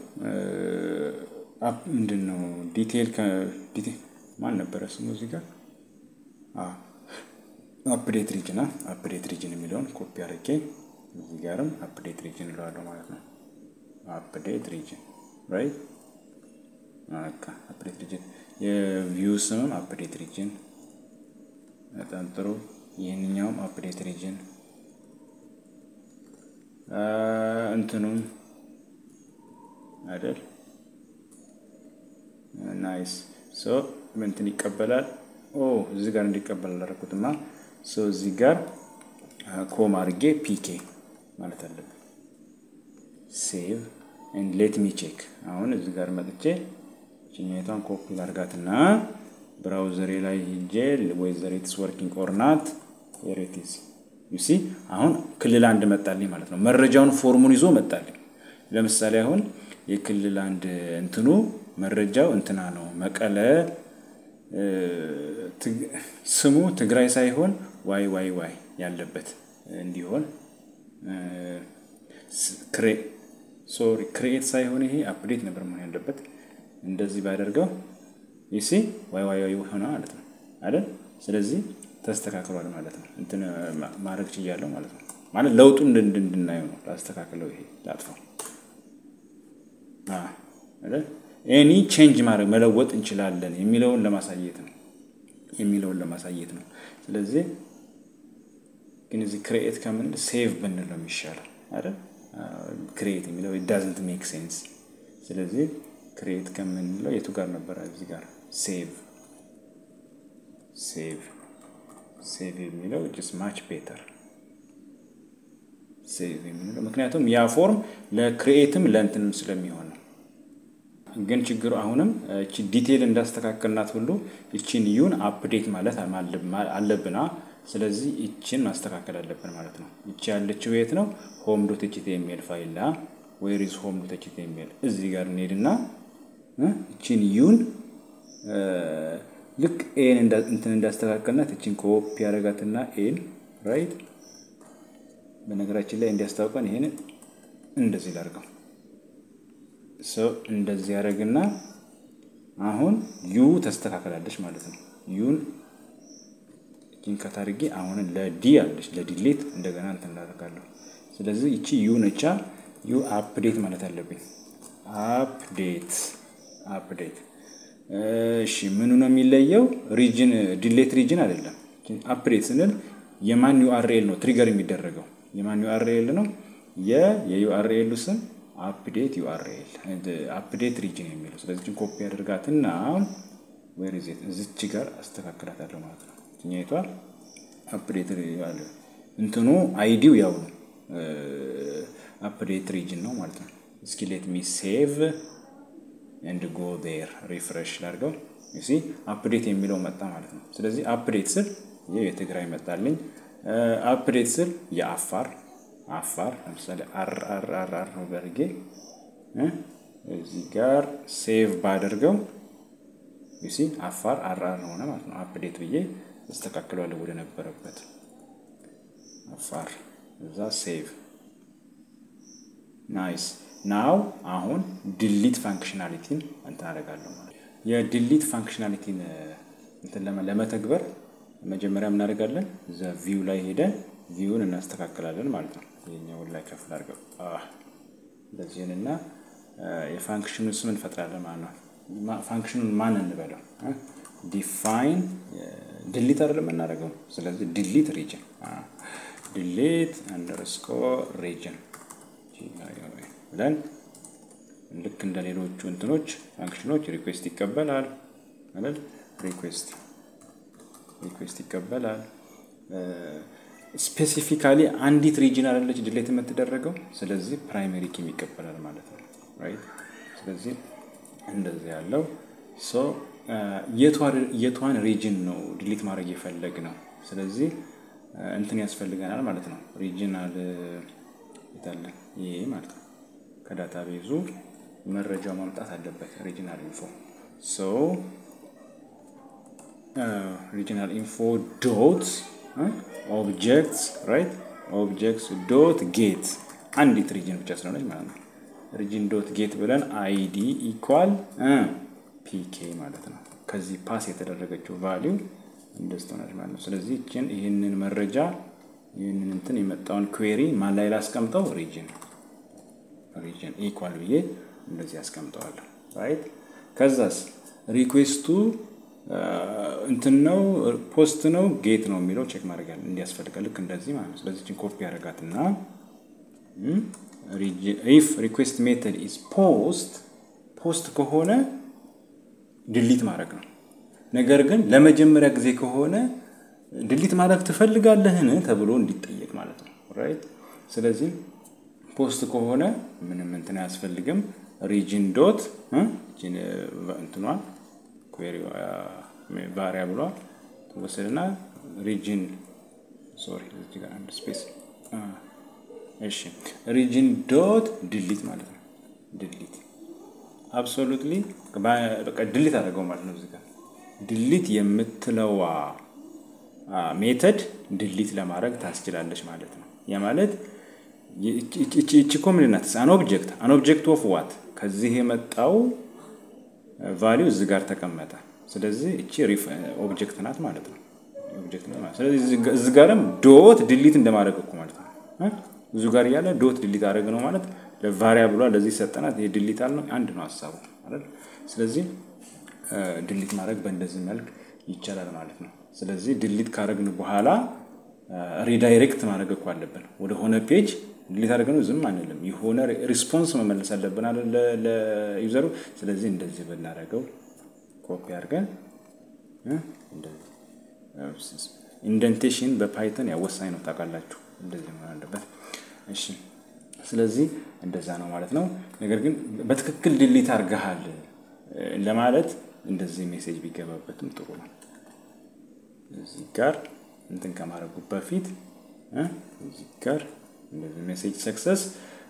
ምንድን ነው ዲቴል ማን ነበረ ስሙ እዚህ ጋር አፕዴት ሪጅን አፕዴት ሪጅን የሚለውን ኮፒ አድርጌ እዚህ ጋርም አፕዴት ሪጅን እለዋለሁ ማለት ነው። አፕዴት ሪጅን ራይት በቃ አፕዴት ሪጅን የቪው ስምም አፕዴት ሪጅን በጣም ጥሩ። ይህንኛውም አፕዴት ሪጅን እንትኑም አይደል ናይስ ሶ እንትን ይቀበላል። ኦ እዚህ ጋር እንዲቀበል አላደረኩትማ። ሶ እዚህ ጋር ኮም አድርጌ ፒኬ ማለት አለብን። ሴቭ ኤንድ ሌት ሚ ቼክ። አሁን እዚህ ጋር መጥቼ ችኛቷን ኮፒ ላርጋትና ብራውዘሬ ላይ ሂጄ ወይዘር ኢትስ ወርኪንግ ኦር ናት ሬቲስ ዩሲ አሁን ክልል አንድ መጣልኝ ማለት ነው። መረጃውን ፎርሙን ይዞ መጣልኝ። ለምሳሌ አሁን የክልል አንድ እንትኑ መረጃው እንትና ነው መቀለ ስሙ ትግራይ ሳይሆን ዋይ ዋይ ዋይ ያለበት እንዲሆን ሶሪ ክሬኤት ሳይሆን ይሄ አፕዴት ነበር መሆን ያለበት። እንደዚህ ባደርገው ይሲ ዋይ ዋይ ዋይ ሆነ ማለት ነው አይደል? ስለዚህ ተስተካክሏል ማለት ነው። እንትን ማድረግ ችያለሁ ማለት ነው። ማለት ለውጡ እንድናየው ነው። ላስተካክለው፣ ይሄ ላጥፋው አይደል? ኤኒ ቼንጅ ማድረግ መለወጥ እንችላለን የሚለውን ለማሳየት ነው የሚለውን ለማሳየት ነው። ስለዚህ ግን እዚህ ክሬኤት ከምንል ሴቭ ብንል ነው የሚሻለው አይደል? ክሬኤት የሚለው ዳዝንት ሜክ ሴንስ። ስለዚህ ክሬኤት ከምንለው የቱ ጋር ነበረ? እዚህ ጋር ሴቭ ሴቭ ሴቭ የሚለው ጅስ ማች ቤተር ሴቭ የሚለው ምክንያቱም ያ ፎርም ለክሬኤትም ለእንትንም ስለሚሆን ነው። ግን ችግሩ አሁንም እቺ ዲቴይል እንዳስተካከልናት ሁሉ እቺን ዩን አፕዴት ማለት አለብና ስለዚህ እቺን ማስተካከል አለብን ማለት ነው። እቺ ያለችው የት ነው? ሆም ዶት ኤች ቲ ኤም ኤል ፋይል ላ ዌር ኢዝ ሆም ዶት ኤች ቲ ኤም ኤል እዚህ ጋር እንሄድና እቺን ዩን ልክ ኤን እንትን እንዳስተካከልናት እቺን ኮፒ ያደረጋትና ኤን ራይት በነገራችን ላይ እንዲያስታውቀን ይሄን እንደዚህ ላድርገው ሰው እንደዚህ ያደረግና አሁን ዩ ተስተካከላለች ማለት ነው። ዩን እጅን ከታርጌ አሁን ለዲ አለች ለዲሌት እንደገና እንትን እንዳደርጋለሁ። ስለዚህ ይቺ ዩ ነቻ ዩ አፕዴት ማለት አለብኝ። አፕዴት አፕዴት። እሺ ምኑ ነው የሚለየው? ሪጅን ዲሌት ሪጅን አይደለም። አፕዴት ስንል የማን ዩአርኤል ነው ትሪገር የሚደረገው? የማን ዩአርኤል ነው? የዩአርኤሉ ስም አፕዴት ዩአርኤል አፕዴት ሪጅን የሚለው ስለዚህ ኮፒ አድርጋትና ዌር ኢዝ ኢት እዚች ጋር አስተካክላታለሁ ማለት ነው። እኛይቷ አፕዴት እንትኑ አይዲው ያው ነው አፕዴት ሪጅን ነው ማለት ነው። እስኪ ሌት ሚ ሴቭ ኤንድ ጎ ዴር ሪፍሬሽ ላድርገው። ሲ አፕዴት የሚለው መጣ ማለት ነው። ስለዚህ አፕዴት ስል ይህ የትግራይ መጣልኝ። አፕዴት ስል የአፋር አፋር ለምሳሌ አር አር አር አር ነው በርጌ እዚህ ጋር ሴቭ ባደርገው ዩሲ አፋር አር አር ሆነ ማለት ነው። አፕዴት ብዬ አስተካክለዋለሁ ወደ ነበረበት አፋር እዛ ሴቭ ናይስ ናው አሁን ድሊት ፋንክሽናሊቲን እንትን አደርጋለሁ ማለት የድሊት ፋንክሽናሊቲን እንትን ለመተግበር መጀመሪያ እናደርጋለን እዛ ቪው ላይ ሄደን ቪውን እናስተካክላለን ማለት ነው። ይሄኛውን ላይ ከፍ አድርገው እንደዚህንና የፋንክሽኑን ስም እንፈጥራለን ማለት ነው። ፋንክሽኑን ማን እንበለው? ዲፋይን ድሊት አይደለም የምናደርገው። ስለዚህ ድሊት ሪጅን ድሊት አንደርስኮር ሪጅን ብለን ልክ እንደ ሌሎቹ እንትኖች ፋንክሽኖች ሪኩዌስት ይቀበላል ማለት ሪኩዌስት ሪኩዌስት ይቀበላል። ስፔሲፊካሊ አንዲት ሪጅን አይደለች ድሌት የምትደረገው። ስለዚህ ፕራይመሪ ኪም ይቀበላል ማለት ነው። ራይት ስለዚህ እንደዚህ ያለው ሶ የቷን ሪጅን ነው ዲሊት ማድረግ የፈለግ ነው። ስለዚህ እንትን ያስፈልገናል ማለት ነው። ሪጅናል ይታለ ይሄ ማለት ነው። ከዳታ ቤዙ መረጃው ማምጣት አለበት። ሪጅናል ኢንፎ ሶ ሪጅናል ኢንፎ ዶት ኦብጀክትስ ራይት ኦብጀክትስ ዶት ጌት አንዲት ሪጅን ብቻ ስለሆነች ማለት ነው። ሪጅን ዶት ጌት ብለን አይዲ ኢኳል ፒኬ ማለት ነው። ከዚህ ፓስ የተደረገችው ቫሊው እንደዚህ ትሆናለች ማለት ነው። ስለዚህ ይችን ይህንን መረጃ ይህንን እንትን የመጣውን ኩዌሪ ማን ላይ ላስቀምጠው? ሪጅን ሪጅን ኢኳል ብዬ እንደዚህ ያስቀምጠዋለሁ። ራይት ከዛስ ሪኩዌስቱ እንትን ነው ፖስት ነው ጌት ነው የሚለው ቼክ ማድረግ ያለ እንዲያስፈልጋል። ልክ እንደዚህ ማለት ነው። ስለዚህ ኮፒ ያደርጋትና ኢፍ ሪኩዌስት ሜተድ ኢዝ ፖስት ፖስት ከሆነ ድሊት ማድረግ ነው። ነገር ግን ለመጀመሪያ ጊዜ ከሆነ ድሊት ማድረግ ትፈልጋለህን ተብሎ እንዲጠየቅ ማለት ነው። ራይት ስለዚህ ፖስት ከሆነ ምንም እንትን አያስፈልግም። ሪጅን ዶት እንትኗ ቫሪያብሏ ትወሰድና ሪጅን ሶሪ እዚህ ጋር አንድ ስፔስ እሺ፣ ሪጅን ዶት ድሊት ማለት ነው። ድሊት አብሶሉትሊ በቃ ድሊት አደረገው ማለት ነው። እዚህ ጋር ድሊት የምትለዋ ሜተድ ድሊት ለማድረግ ታስችላለች ማለት ነው። ያ ማለት እቺ እኮ ምንድን ናት? አን ኦብጀክት አን ኦብጀክት ኦፍ ዋት ከዚህ የመጣው ቫሊው እዚህ ጋር ተቀመጠ። ስለዚህ እቺ ኦብጀክት ናት ማለት ነው። ኦብጀክት ናት ማለት ስለዚህ እዚህ ጋርም ዶት ድሊት እንደማድረግ እኮ ማለት ነው። ብዙ ጋር እያለ ዶት ድሊት አደረግ ነው ማለት ለቫሪያብሏ ለዚህ ሰጠናት። ይሄ ድሊት አልነው አንድ ነው ሀሳቡ አይደል? ስለዚህ ድሊት ማድረግ በእንደዚህ መልክ ይቻላል ማለት ነው። ስለዚህ ድሊት ካደረግን በኋላ ሪዳይሬክት ማድረግ እኮ አለብን ወደ ሆነ ፔጅ ድሊት አድርገን ዝም አንልም። የሆነ ሪስፖንስ መመለስ አለብን ለዩዘሩ። ስለዚህ እንደዚህ ብናደርገው ኮፒ አድርገን ኢንደንቴሽን በፓይተን ያው ወሳኝ ነው ታውቃላችሁ። እንደዚህ መሆን አለበት። እሺ፣ ስለዚህ እንደዛ ነው ማለት ነው። ነገር ግን በትክክል ድሊት አድርገሃል ለማለት እንደዚህ ሜሴጅ ቢገባበትም ጥሩ ነው። እዚህ ጋር እንትን ከማድረጉ በፊት እዚህ ጋር እንደዚህ ሜሴጅ ሰክሰስ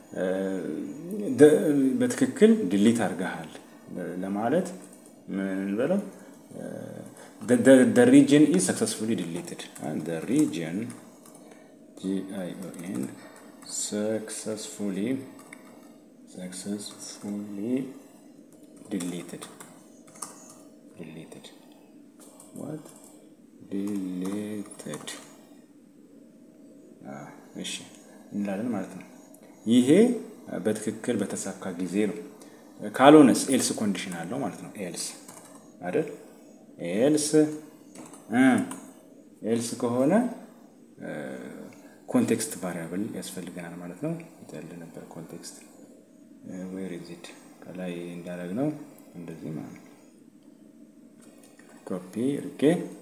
በትክክል ድሊት አድርገሃል ለማለት ምን በለው the region is successfully deleted and the region G-I-O-N successfully successfully deleted deleted what deleted እሺ እንላለን ማለት ነው። ይሄ በትክክል በተሳካ ጊዜ ነው። ካልሆነስ ኤልስ ኮንዲሽን አለው ማለት ነው። ኤልስ አይደል? ኤልስ ኤልስ ከሆነ ኮንቴክስት ቫሪያብል ያስፈልገናል ማለት ነው። ያለ ነበር ኮንቴክስት ዌር ኢዝ ኢት ከላይ እንዳደረግ ነው እንደዚህ ማለት ነው። ኮፒ ርቄ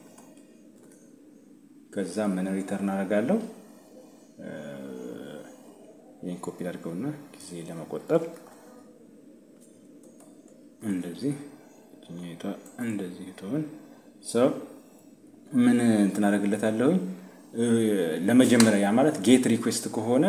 ከዛ ምን ሪተርን አደርጋለሁ ይህን ኮፒ አድርገውና ጊዜ ለመቆጠብ እንደዚህ ጭኝቷ እንደዚህ ትሆን ሰው ምን እንትን አደርግለታለሁኝ ለመጀመሪያ ያ ማለት ጌት ሪኩዌስት ከሆነ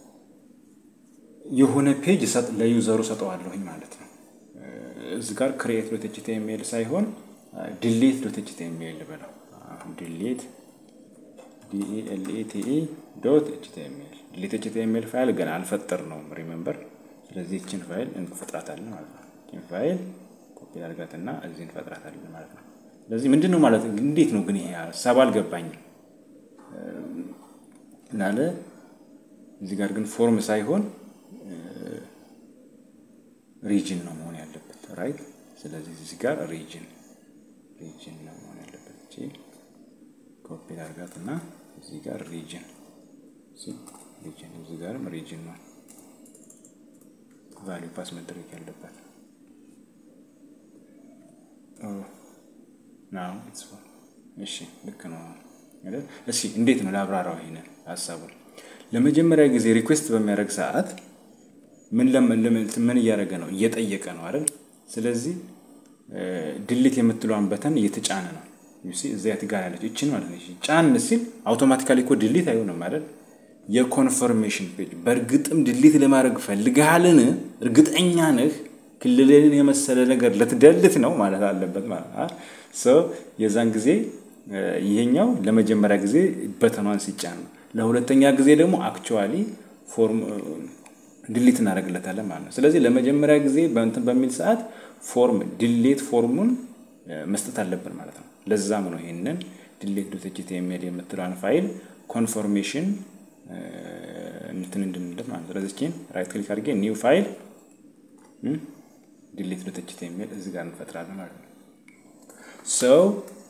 የሆነ ፔጅ ለዩዘሩ ሰጠዋለሁኝ ማለት ነው። እዚህ ጋር ክሬኤት ዶት ኤችቲኤምኤል ሳይሆን ድሌት ዶት ኤችቲኤምኤል ብለው ድሌት ዲኢኤልኢቲኢ ዶት ኤችቲኤምኤል ድሌት ኤችቲኤምኤል ፋይል ገና አልፈጠር ነው ሪሜምበር። ስለዚህ ይችን ፋይል እንፈጥራታለን ማለት ነው። ይችን ፋይል ኮፒ አድርጋትና እዚህ እንፈጥራታለን ማለት ነው። ስለዚህ ምንድን ነው ማለት እንዴት ነው ግን ይሄ ሀሳብ አልገባኝም ላለ እዚህ ጋር ግን ፎርም ሳይሆን ሪጅን ነው መሆን ያለበት ራይት። ስለዚህ እዚህ ጋር ሪጅን ሪጅን ነው መሆን ያለበት። እቺ ኮፒ አድርጋት እና እዚህ ጋር ሪጅን ሪጅን እዚህ ጋርም ሪጅን ነው ቫሊዩ ፓስ መደረግ ያለበት ናው ኢትስ እሺ፣ ልክ ነው አይደል? እሺ፣ እንዴት ነው ላብራራው ይሄንን ሀሳቡን። ለመጀመሪያ ጊዜ ሪኩዌስት በሚያደርግ ሰዓት ምን ምን እያደረገ ነው? እየጠየቀ ነው አይደል? ስለዚህ ድሊት የምትለዋን በተን እየተጫነ ነው። ዩሲ እዚያ ጋር ያለች እችን ማለት ነው። ጫን ሲል አውቶማቲካሊ እኮ ድሊት አይሆንም አይደል? የኮንፈርሜሽን ፔጅ በእርግጥም ድሊት ለማድረግ ፈልግሃልን? እርግጠኛ ነህ? ክልልን የመሰለ ነገር ልትደልት ነው ማለት አለበት ማለት ሰው የዛን ጊዜ ይሄኛው ለመጀመሪያ ጊዜ በተኗን ሲጫን ነው። ለሁለተኛ ጊዜ ደግሞ አክቹዋሊ ፎርም ድሊት እናደርግለታለን ማለት ነው። ስለዚህ ለመጀመሪያ ጊዜ በእንትን በሚል ሰዓት ፎርም ድሌት ፎርሙን መስጠት አለብን ማለት ነው። ለዛም ነው ይህንን ድሌት ዶት ኤችቲኤምኤል የምትለዋን ፋይል ኮንፎርሜሽን እንትን እንድንለት ማለት ነው። ስለዚህ ችን ራይት ክሊክ አድርጌ ኒው ፋይል ድሌት ዶት ኤችቲኤምኤል እዚህ ጋር እንፈጥራለን ማለት ነው። ሰው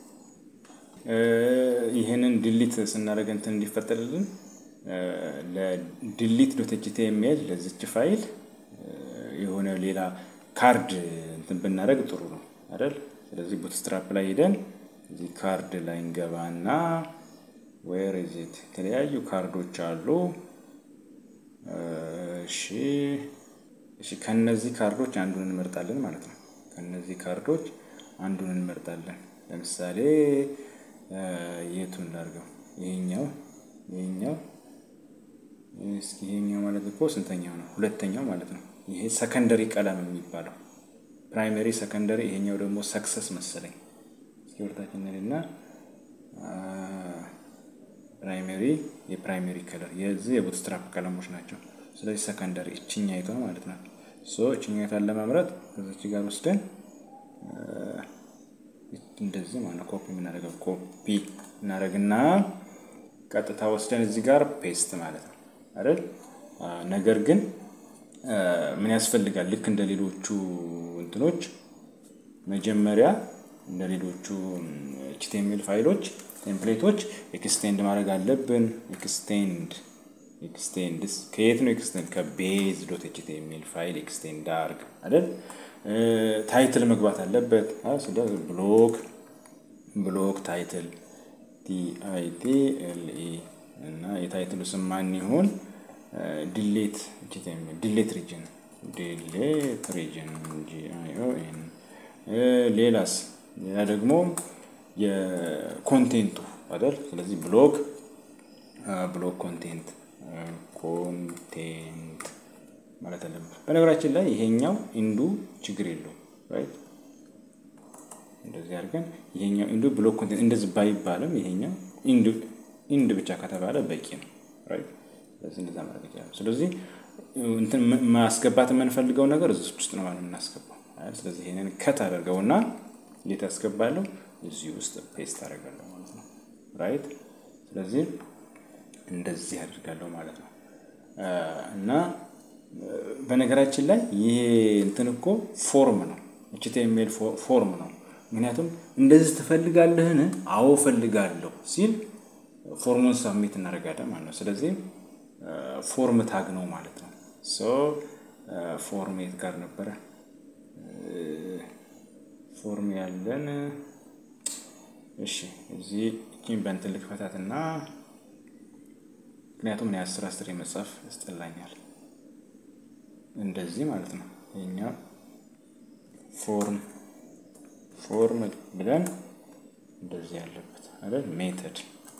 ይህንን ድሊት ስናደርግ እንትን እንዲፈጠርልን ለድሊት ዶት ኤችቲኤምኤል ለዚች ፋይል የሆነ ሌላ ካርድ እንትን ብናደርግ ጥሩ ነው አይደል? ስለዚህ ቡትስትራፕ ላይ ሄደን እዚህ ካርድ ላይ እንገባና ዌር ኢዝ ኢት የተለያዩ ካርዶች አሉ። እሺ እሺ፣ ከነዚህ ካርዶች አንዱን እንመርጣለን ማለት ነው። ከነዚህ ካርዶች አንዱን እንመርጣለን። ለምሳሌ የቱን ላድርገው? ይሄኛው ይሄኛው እስኪ ይሄኛው ማለት እኮ ስንተኛው ነው? ሁለተኛው ማለት ነው። ይሄ ሰከንደሪ ቀለም የሚባለው ፕራይመሪ፣ ሰከንደሪ። ይሄኛው ደግሞ ሰክሰስ መሰለኝ። እስኪ ወርታችን እና ፕራይመሪ የፕራይመሪ ከለር የዚህ የቡትስትራፕ ቀለሞች ናቸው። ስለዚህ ሰከንደሪ እችኛይቷ ማለት ነው። ሶ እችኛይቷን ለመምረጥ ከዚች ጋር ወስደን እንደዚህ ማለት ኮፒ የምናደርገው ኮፒ እናደርግና ቀጥታ ወስደን እዚህ ጋር ፔስት ማለት ነው አይደል? ነገር ግን ምን ያስፈልጋል? ልክ እንደ ሌሎቹ እንትኖች መጀመሪያ እንደ ሌሎቹ ኤችቲኤምኤል ፋይሎች ቴምፕሌቶች ኤክስቴንድ ማድረግ አለብን። ኤክስቴንድ ኤክስቴንድ ከየት ነው ኤክስቴንድ? ከቤዝ ዶት ኤችቲኤምኤል ፋይል ኤክስቴንድ አርግ አይደል? ታይትል መግባት አለበት። ብሎክ ብሎክ ታይትል ቲአይቲ ኤልኢ እና የታይትሉ ስም ማን ይሁን? ዲሌት ዲሌት ሪጅን ዲሌት ሪጅን ጂአይኦኤን ሌላስ ሌላ ደግሞ የኮንቴንቱ አይደል? ስለዚህ ብሎክ ብሎክ ኮንቴንት ኮንቴንት ማለት አለብን። በነገራችን ላይ ይሄኛው ኢንዱ ችግር የለውም ራይት። እንደዚህ አድርገን ይሄኛው ኢንዱ ብሎክ ኮንቴንት እንደዚህ ባይባልም ይሄኛው ኢንዱ ኢንድ ብቻ ከተባለ በቂ ነው ራይት። ስለዚህ እንደዛ ማድረግ ይችላል። ስለዚህ እንትን ማስገባት የምንፈልገው ነገር እዚህ ውስጥ ነው ማለት የምናስገባው። ስለዚህ ይሄንን ከት አደርገውና እንዴት ያስገባለሁ እዚህ ውስጥ ፔስት አደርጋለሁ ማለት ነው ራይት። ስለዚህ እንደዚህ አድርጋለሁ ማለት ነው እና በነገራችን ላይ ይሄ እንትን እኮ ፎርም ነው፣ ኤችቲኤምኤል ፎርም ነው። ምክንያቱም እንደዚህ ትፈልጋለህን? አዎ ፈልጋለሁ ሲል ፎርሙን ሳብሚት እናደርጋለን ማለት ነው። ስለዚህ ፎርም ታግ ነው ማለት ነው። ሶ ፎርም የት ጋር ነበረ ፎርም ያለን? እሺ እዚህ እቺን በእንትን ልክፈታትና ምክንያቱም እኔ አስር አስር የመጻፍ ያስጠላኛል። እንደዚህ ማለት ነው። ይሄኛው ፎርም ፎርም ብለን እንደዚህ ያለበት አይደል? ሜተድ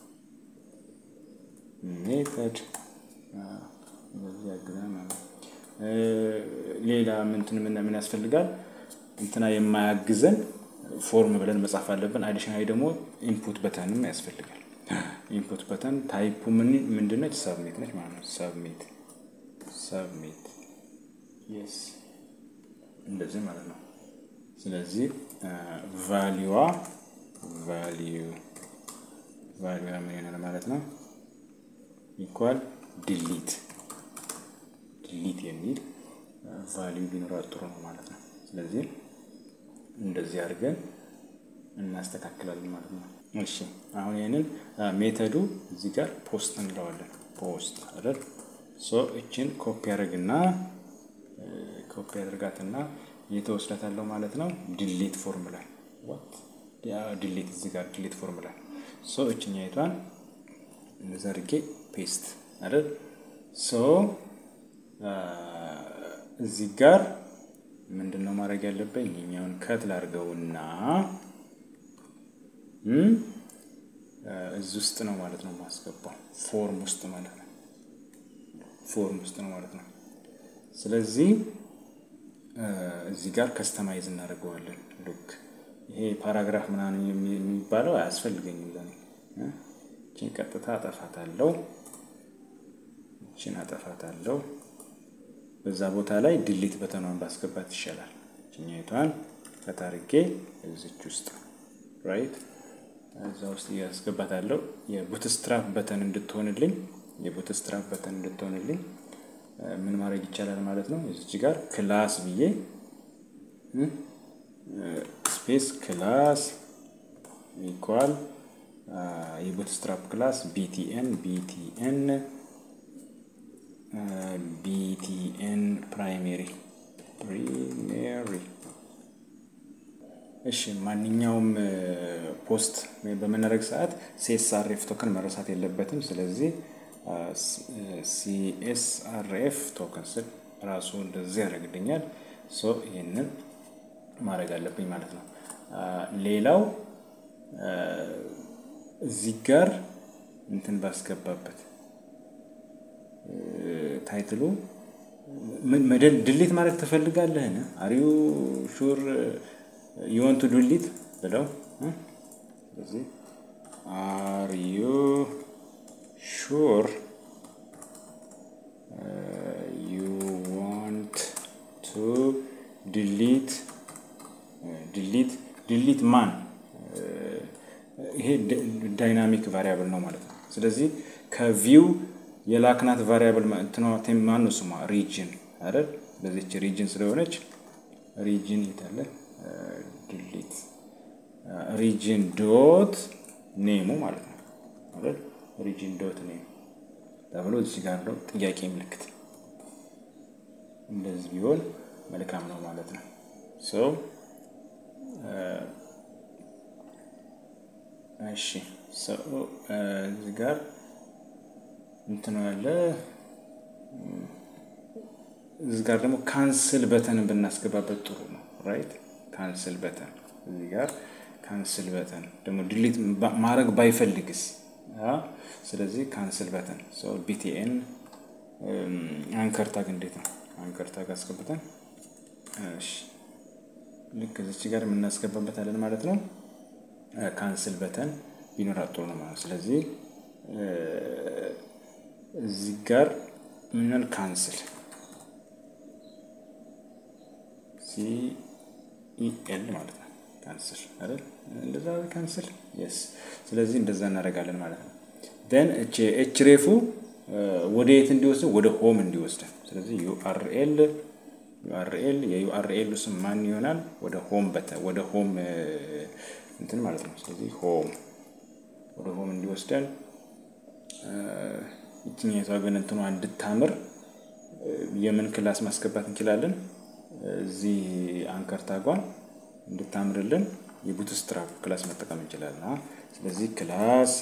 ሜተድ እንደዚህ ያግዛል ማለት ነው። ሌላ ምንትን ምን ያስፈልጋል? እንትና የማያግዘን ፎርም ብለን መጻፍ አለብን። አዲሽናሊ ደግሞ ኢንፑት በተንም ያስፈልጋል። ኢንፑት በተን ታይፑ ምን ምንድነች? ሰብሚት ነች ማለት ነው። ሰብሚት ሰብሚት የስ እንደዚህ ማለት ነው። ስለዚህ ቫሊዋ ቫሊዩ ቫሊዋ ምን ይሆናል ማለት ነው? ኢኳል ዲሊት ዲሊት የሚል ቫሊዩ ቢኖራት ጥሩ ነው ማለት ነው። ስለዚህ እንደዚህ አድርገን እናስተካክላለን ማለት ነው። እሺ አሁን ይህንን ሜተዱ እዚህ ጋር ፖስት እንለዋለን። ፖስት አይደል? ሶ እችን ኮፒ ያደርግና ኮፒ ያደርጋትና እየተወስዳታለሁ ማለት ነው። ዲሊት ፎርሙላ ዋት ዲሊት እዚህ ጋር ዲሊት ፎርሙላ ሶ እችኛይቷን ዘርጌ ፔስት አይደል? ሶ እዚህ ጋር ምንድን ነው ማድረግ ያለብኝ? ይሄኛውን ከት ላድርገውና እዚህ ውስጥ ነው ማለት ነው ማስገባው፣ ፎርም ውስጥ ማለት ነው። ፎርም ውስጥ ነው ማለት ነው። ስለዚህ እዚህ ጋር ከስተማይዝ እናደርገዋለን። ሉክ ይሄ ፓራግራፍ ምናምን የሚባለው አያስፈልገኝም ለኔ። እችን ቀጥታ አጠፋታለሁ፣ እችን አጠፋታለሁ። በዛ ቦታ ላይ ድሊት በተኗን ባስገባት ይሻላል። ችኛይቷን ከታርጌ እዚች ውስጥ ራይት እዛ ውስጥ እያስገባታለሁ የቡትስትራፕ በተን እንድትሆንልኝ የቡትስትራፕ በተን እንድትሆንልኝ ምን ማድረግ ይቻላል ማለት ነው። እዚች ጋር ክላስ ብዬ ስፔስ ክላስ ኢኳል የቡትስትራፕ ክላስ ቢቲኤን ቢቲኤን ቢቲኤን ፕራይሜሪ ፕሪሜሪ እሺ ማንኛውም ፖስት በምናደርግ ሰዓት ሲኤስአርኤፍ ቶከን መረሳት የለበትም። ስለዚህ ሲኤስአርኤፍ ቶከን ስል ራሱ እንደዚህ ያደርግልኛል። ሶ ይህንን ማድረግ አለብኝ ማለት ነው። ሌላው እዚህ ጋር እንትን ባስገባበት ታይትሉ ድሌት ማድረግ ትፈልጋለህን? አሪዩ ሹር ዩወንቱ ዱሊት ብለው ስለዚህ አር ዩ ሹር ዩ ዋንት ቱ ድሊት ድሊት ድሊት ማን ይሄ ዳይናሚክ ቫሪያብል ነው ማለት ነው። ስለዚህ ከቪው የላክናት ቫሪያብል ማን ነው ስሟ? ሪጅን አይደል? በዚች ሪጅን ስለሆነች ሪጅን የታለ ድሊት ሪጅን ዶት ኔሙ ማለት ነው አይደል? ሪጅን ዶት ኔም ተብሎ እዚህ ጋር ነው ጥያቄ ምልክት እንደዚህ ቢሆን መልካም ነው ማለት ነው። ሶ እሺ እዚህ ጋር እንትን ያለ እዚህ ጋር ደግሞ ካንስል በተንን ብናስገባበት ጥሩ ነው። ራይት ካንስል በተን እዚህ ጋር ካንስል በተን ደግሞ ድሊት ማድረግ ባይፈልግስ? ስለዚህ ካንስል በተን ቢቲኤን አንከር ታግ እንዴት ነው? አንከር ታግ አስገብተን ልክ እዚች ጋር የምናስገባበታለን ማለት ነው። ካንስል በተን ቢኖር ጥሩ ነው ማለት ስለዚህ እዚህ ጋር ምንል ካንስል ሲኢኤል ማለት ነው። ካንስል አይደል? እንደዛ ካንስል የስ። ስለዚህ እንደዛ እናደርጋለን ማለት ነው። ደን ኤች ሬፉ ወደ የት እንዲወስድ ወደ ሆም እንዲወስድ። ስለዚህ ዩአርኤል ዩአርኤል የዩአርኤል ስም ማን ይሆናል? ወደ ሆም በተ ወደ ሆም እንትን ማለት ነው። ስለዚህ ሆም ወደ ሆም እንዲወስደን ይችኛቷ ግን እንትኗ እንድታምር የምን ክላስ ማስገባት እንችላለን? እዚህ አንከር ታጓን እንድታምርልን የቡትስትራፕ ክላስ መጠቀም እንችላለን። ስለዚህ ክላስ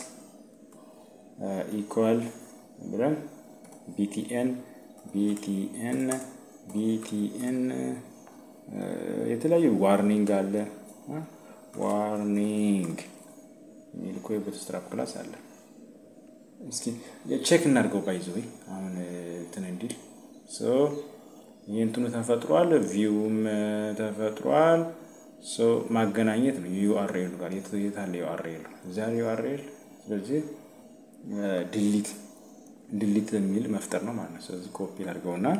ኢኳል ብለን ቢቲኤን ቢቲኤን ቢቲኤን የተለያዩ ዋርኒንግ አለ። ዋርኒንግ የሚል እኮ የቡትስትራፕ ክላስ አለ። እስኪ ቼክ እናድርገው። ባይዘ አሁን እንትን እንዲል ይህ እንትኑ ተፈጥሯል፣ ቪውም ተፈጥሯል። ማገናኘት ነው ዩአርኤሉ ጋር የታለ ዩአርኤሉ እዚያ ዩአርኤል። ስለዚህ ድሊት ድሊት የሚል መፍጠር ነው ማለት ነው። ስለዚህ ኮፒ አድርገውና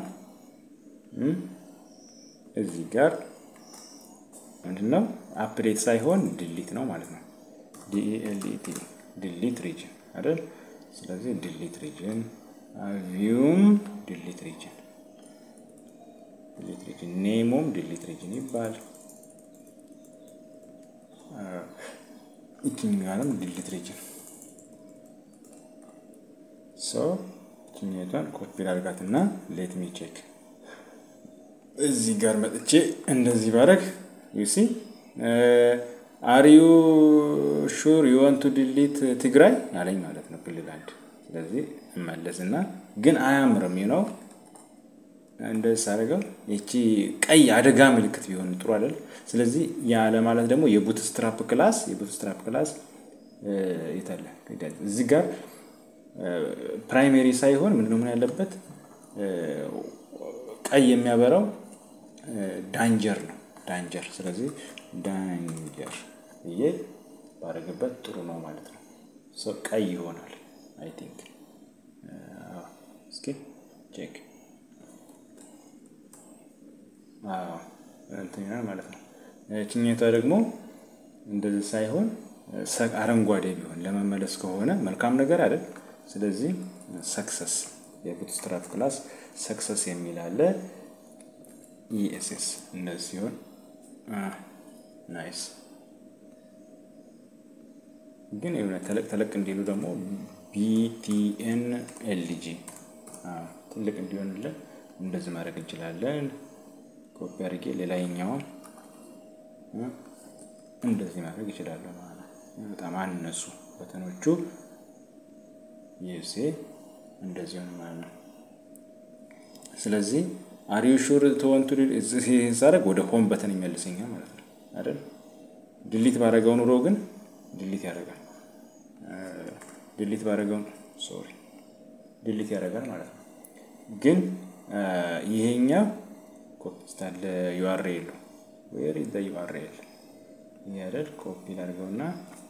እዚህ ጋር ምንድነው አፕዴት ሳይሆን ድሊት ነው ማለት ነው። ዲኤልኢቲ ድሊት ሪጅን አይደል? ስለዚህ ድሊት ሪጅን ቪውም ድሊት ሪጅን ድሊት ሪጅን ኔሙም ድሊት ሪጅን ይባል ይችኛዋንም ድሊት ሪጅን ሶ ይችኛቷን ኮፒ ላድርጋትና ሌት ሚ ቼክ እዚህ ጋር መጥቼ እንደዚህ ባረግ ዩሲ አሪዩ ሹር ዩወንቱ ድሊት ትግራይ አለኝ ማለት ነው ክልል አንድ ስለዚህ እመለስና ግን አያምርም ነው እንደዚህ ሳደርገው ይቺ ቀይ አደጋ ምልክት ቢሆን ጥሩ አይደል? ስለዚህ ያ ለማለት ደግሞ የቡትስትራፕ ክላስ የቡትስትራፕ ክላስ የታለ እዚህ ጋር ፕራይሜሪ ሳይሆን ምንድነው ምን ያለበት ቀይ የሚያበራው ዳንጀር ነው ዳንጀር። ስለዚህ ዳንጀር ብዬ ባደረግበት ጥሩ ነው ማለት ነው። ቀይ ይሆናል አይ ቲንክ እስኪ ቼክ እንትን ይሆናል ማለት ነው። ችኛቷ ደግሞ እንደዚህ ሳይሆን አረንጓዴ ቢሆን ለመመለስ ከሆነ መልካም ነገር አይደል? ስለዚህ ሰክሰስ የቡትስትራፕ ክላስ ሰክሰስ የሚል አለ። ኢኤስኤስ እንደዚህ ሲሆን ናይስ። ግን የሆነ ተለቅ ተለቅ እንዲሉ ደግሞ ቢቲኤን ኤልጂ ትልቅ እንዲሆንልን እንደዚህ ማድረግ እንችላለን። ኮፒ አድርጌ ሌላኛውን እንደዚህ ማድረግ ይችላለሁ ማለት ነው። በጣም አነሱ በተኖቹ ይሴ እንደዚህ ሆነ ማለት ነው። ስለዚህ አሪዩ ሹር ተወንቱ ሳደርግ ወደ ሆም በተን ይመልሰኛል ማለት ነው አይደል? ድሊት ባደረገው ኑሮ ግን ድሊት ያደርጋል። ድሊት ባደረገው ሶሪ ድሊት ያደርጋል ማለት ነው። ግን ይሄኛው ኮፒስታል ዩአርኤል ዌር ኢዝ ዘ ዩአርኤል ይሄ አይደል? ኮፒ ላድርገውና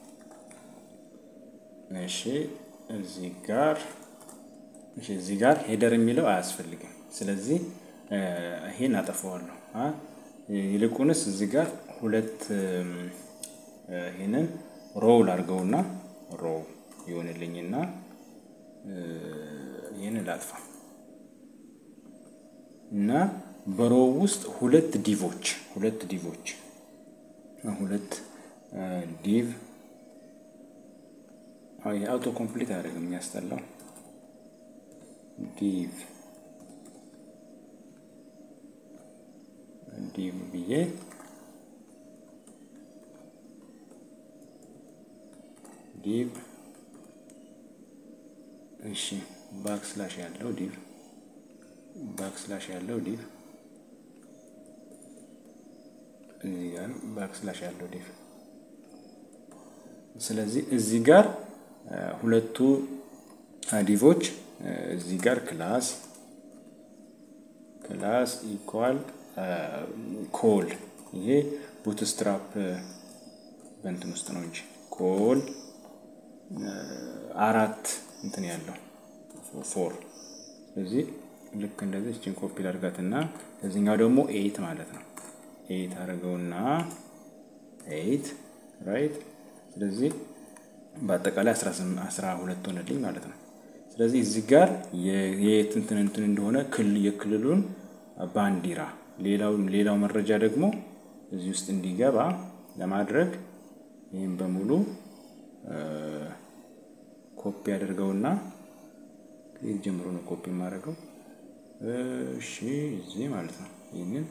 እሺ እዚህ ጋር እሺ እዚህ ጋር ሄደር የሚለው አያስፈልግም። ስለዚህ ይሄን አጠፋዋለሁ። ይልቁንስ እዚህ ጋር ሁለት ይሄንን ሮው ላድርገውና ሮው ይሆንልኝና ይህንን ላጥፋ እና በሮው ውስጥ ሁለት ዲቮች ሁለት ዲቮች ሁለት ዲቭ የአውቶ ኮምፕሊት አያደርግም የሚያስጠላው ዲቭ ዲቭ ብዬ ዲቭ እሺ ባክ ስላሽ ያለው ዲቭ ባክ ስላሽ ያለው ዲቭ እዚህ ጋር ባክ ስላሽ ያለው ዲቭ ስለዚህ እዚህ ጋር ሁለቱ ዲቮች እዚህ ጋር ክላስ ክላስ ኢኳል ኮል ይሄ ቡትስትራፕ በእንትን ውስጥ ነው እንጂ ኮል አራት እንትን ያለው ፎር ስለዚህ ልክ እንደዚህ እችን ኮፒ ላድርጋትና እዚህኛው ደግሞ ኤይት ማለት ነው። ኤይት አድርገውና ኤይት ራይት። ስለዚህ በአጠቃላይ አስራ ሁለት ሆነልኝ ማለት ነው። ስለዚህ እዚህ ጋር የየት እንትን እንትን እንደሆነ የክልሉን ባንዲራ ሌላው ሌላው መረጃ ደግሞ እዚህ ውስጥ እንዲገባ ለማድረግ ይህም በሙሉ ኮፒ አድርገውና ከዚህ ጀምሮ ነው ኮፒ የማደርገው። እሺ እዚህ ማለት ነው። ይህንን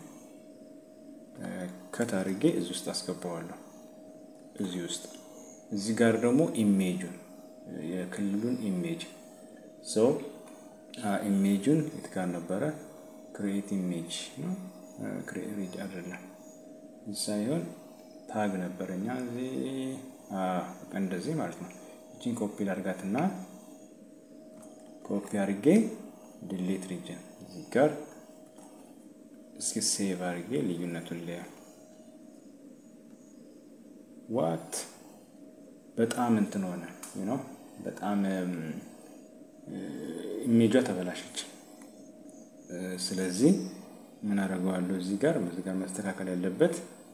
ከት አድርጌ እዚህ ውስጥ አስገባዋለሁ። እዚህ ውስጥ እዚህ ጋር ደግሞ ኢሜጁን የክልሉን ኢሜጅ ሰው ኢሜጁን የት ጋር ነበረ? ክሬት ኢሜጅ ነው ክሬት አይደለም ሳይሆን ታግ ነበረኛ እዚህ እንደዚህ ማለት ነው። እችን ኮፒ ላድርጋትና ኮፒ አድርጌ ድሌት ሪጅን እዚህ ጋር እስኪ ሴቭ አድርጌ ልዩነቱን ሊያ ዋት በጣም እንትን ሆነ ነው። በጣም ኢሜጇ ተበላሸች። ስለዚህ ምን አደርገዋለሁ እዚህ ጋር እዚህ ጋር መስተካከል ያለበት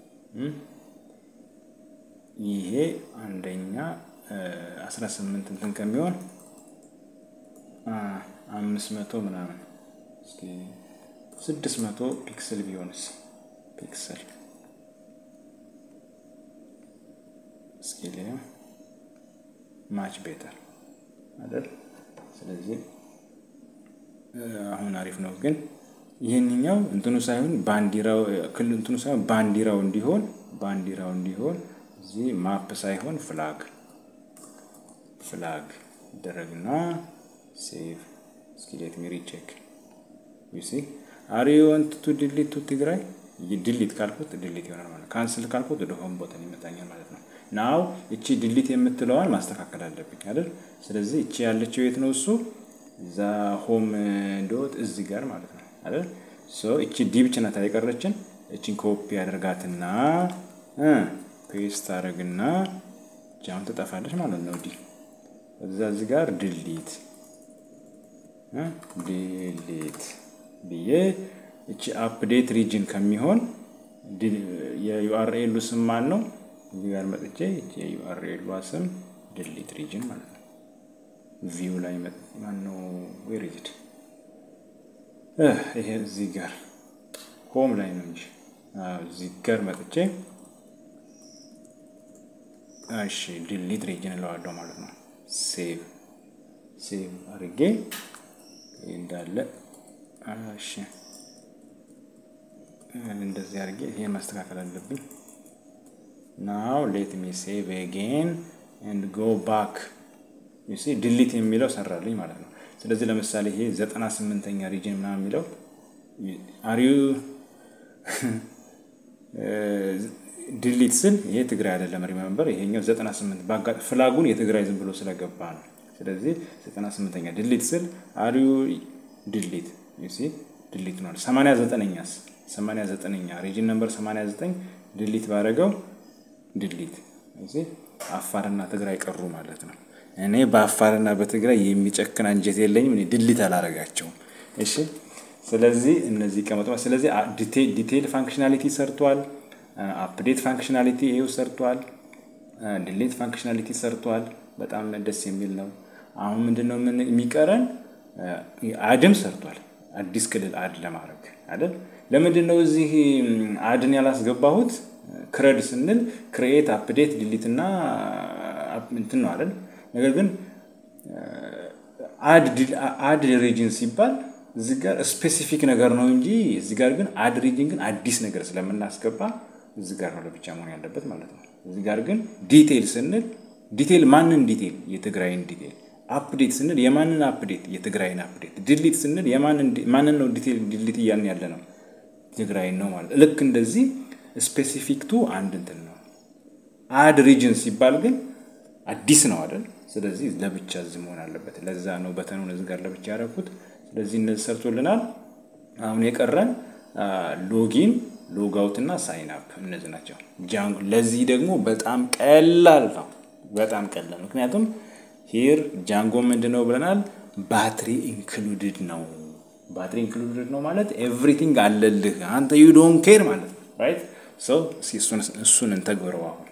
ይሄ አንደኛ አስራ ስምንት እንትን ከሚሆን አምስት መቶ ምናምን እስኪ ስድስት መቶ ፒክስል ቢሆንስ ፒክስል እስኪ ሊያ ማች ቤተር አይደል? ስለዚህ አሁን አሪፍ ነው። ግን ይህንኛው እንትኑ ሳይሆን ባንዲራው እንትኑ ሳይሆን ባንዲራው እንዲሆን ባንዲራው እንዲሆን እዚህ ማፕ ሳይሆን ፍላግ ፍላግ ይደረግና ሴቭ እስኪ ሌት ሚ ሪቼክ ዩ ሲ አር ዩ ዋንት ቱ ዲሊት ቱ ትግራይ ድሊት ካልኩት ድሊት ይሆናል ማለት ካንስል ካልኩት ወደ ሆም ቦተን ይመጣኛል ማለት ነው። ናው እቺ ድሊት የምትለዋን ማስተካከል አለብኝ አይደል? ስለዚህ እቺ ያለችው የት ነው? እሱ እዛ ሆም ዶት እዚህ ጋር ማለት ነው አይደል? ሶ እቺ ዲ ብቻ ናት የቀረችን። እቺን ኮፒ አደርጋትና ፔስት አደርግና ጃውን ትጠፋለች ማለት ነው። ዲ እዛ እዚህ ጋር ድሊት ድሊት ብዬ እቺ አፕዴት ሪጅን ከሚሆን የዩአርኤሉ ስም ማን ነው? እዚህ ጋር መጥቼ የዩአርኤሏ ስም ድሊት ሪጅን ማለት ነው። ቪው ላይ ማን ነው? ዌሪጅድ ይሄ እዚህ ጋር ሆም ላይ ነው እንጂ እዚህ ጋር መጥቼ እሺ ድሊት ሪጅን እለዋለሁ ማለት ነው። ሴቭ ሴቭ አድርጌ እንዳለ እሺ እንደዚህ አድርጌ ይሄን ማስተካከል አለብኝ። ናው ሌት ሚ ሴቭ አጌን ኤንድ ጎ ባክ ዩ ሲ ድሊት የሚለው ሰራልኝ ማለት ነው። ስለዚህ ለምሳሌ ይሄ ዘጠና ስምንተኛ ሪጅን ምናምን የሚለው አሪዩ ድሊት ስል ይሄ ትግራይ አይደለም። ሪመምበር ይሄኛው ዘጠና ስምንት በአጋጥ ፍላጉን የትግራይ ዝም ብሎ ስለገባ ነው። ስለዚህ ዘጠና ስምንተኛ ድሊት ስል አሪዩ ድሊት ዩ ሲ ድሊት ነው። ሰማንያ ዘጠነኛስ ሰማንያ ዘጠነኛ ሪጅን ነምበር ሰማንያ ዘጠኝ ድሊት ባደረገው ድሊት አፋርና ትግራይ ቀሩ ማለት ነው። እኔ በአፋርና በትግራይ የሚጨክን አንጀት የለኝም። እኔ ድሊት አላረጋቸውም። እሺ፣ ስለዚህ እነዚህ ቀመጡ። ስለዚህ ዲቴይል ፋንክሽናሊቲ ሰርቷል። አፕዴት ፋንክሽናሊቲ ይሄው ሰርቷል። ድሊት ፋንክሽናሊቲ ሰርቷል። በጣም ደስ የሚል ነው። አሁን ምንድነው የሚቀረን? አድም ሰርቷል። አዲስ ክልል አድ ለማድረግ አይደል? ለምንድን ነው እዚህ አድን ያላስገባሁት? ክረድ ስንል ክሬኤት፣ አፕዴት፣ ዲሊት እና እንትን ነው አይደል? ነገር ግን አድ ሪጅን ሲባል እዚህ ጋር ስፔሲፊክ ነገር ነው እንጂ እዚህ ጋር ግን አድ ሪጅን ግን አዲስ ነገር ስለምናስገባ እዚህ ጋር ነው ለብቻ መሆን ያለበት ማለት ነው። እዚህ ጋር ግን ዲቴይል ስንል ዲቴይል ማንን ዲቴይል? የትግራይን ዲቴይል። አፕዴት ስንል የማንን አፕዴት? የትግራይን አፕዴት። ድሊት ስንል ማንን ነው ዲቴይል ዲሊት እያልን ያለ ነው? ትግራይን ነው ማለት ልክ እንደዚህ ስፔሲፊክ ቱ አንድ እንትን ነው። አድ ሪጅን ሲባል ግን አዲስ ነው አይደል? ስለዚህ ለብቻ እዚህ መሆን አለበት። ለዛ ነው በተኑን እዚህ ጋር ለብቻ ያደረኩት። ስለዚህ እነዚህ ሰርቶልናል። አሁን የቀረን ሎጊን፣ ሎጋውት እና ሳይን አፕ እነዚህ ናቸው። ለዚህ ደግሞ በጣም ቀላል ነው። በጣም ቀላል ምክንያቱም ሂር ጃንጎ ምንድን ነው ብለናል? ባትሪ ኢንክሉድድ ነው። ባትሪ ኢንክሉድድ ነው ማለት ኤቭሪቲንግ አለልህ አንተ ዩ ዶንት ኬር ማለት ነው። ራይት ሰው እሱን እንተግብረው አሁን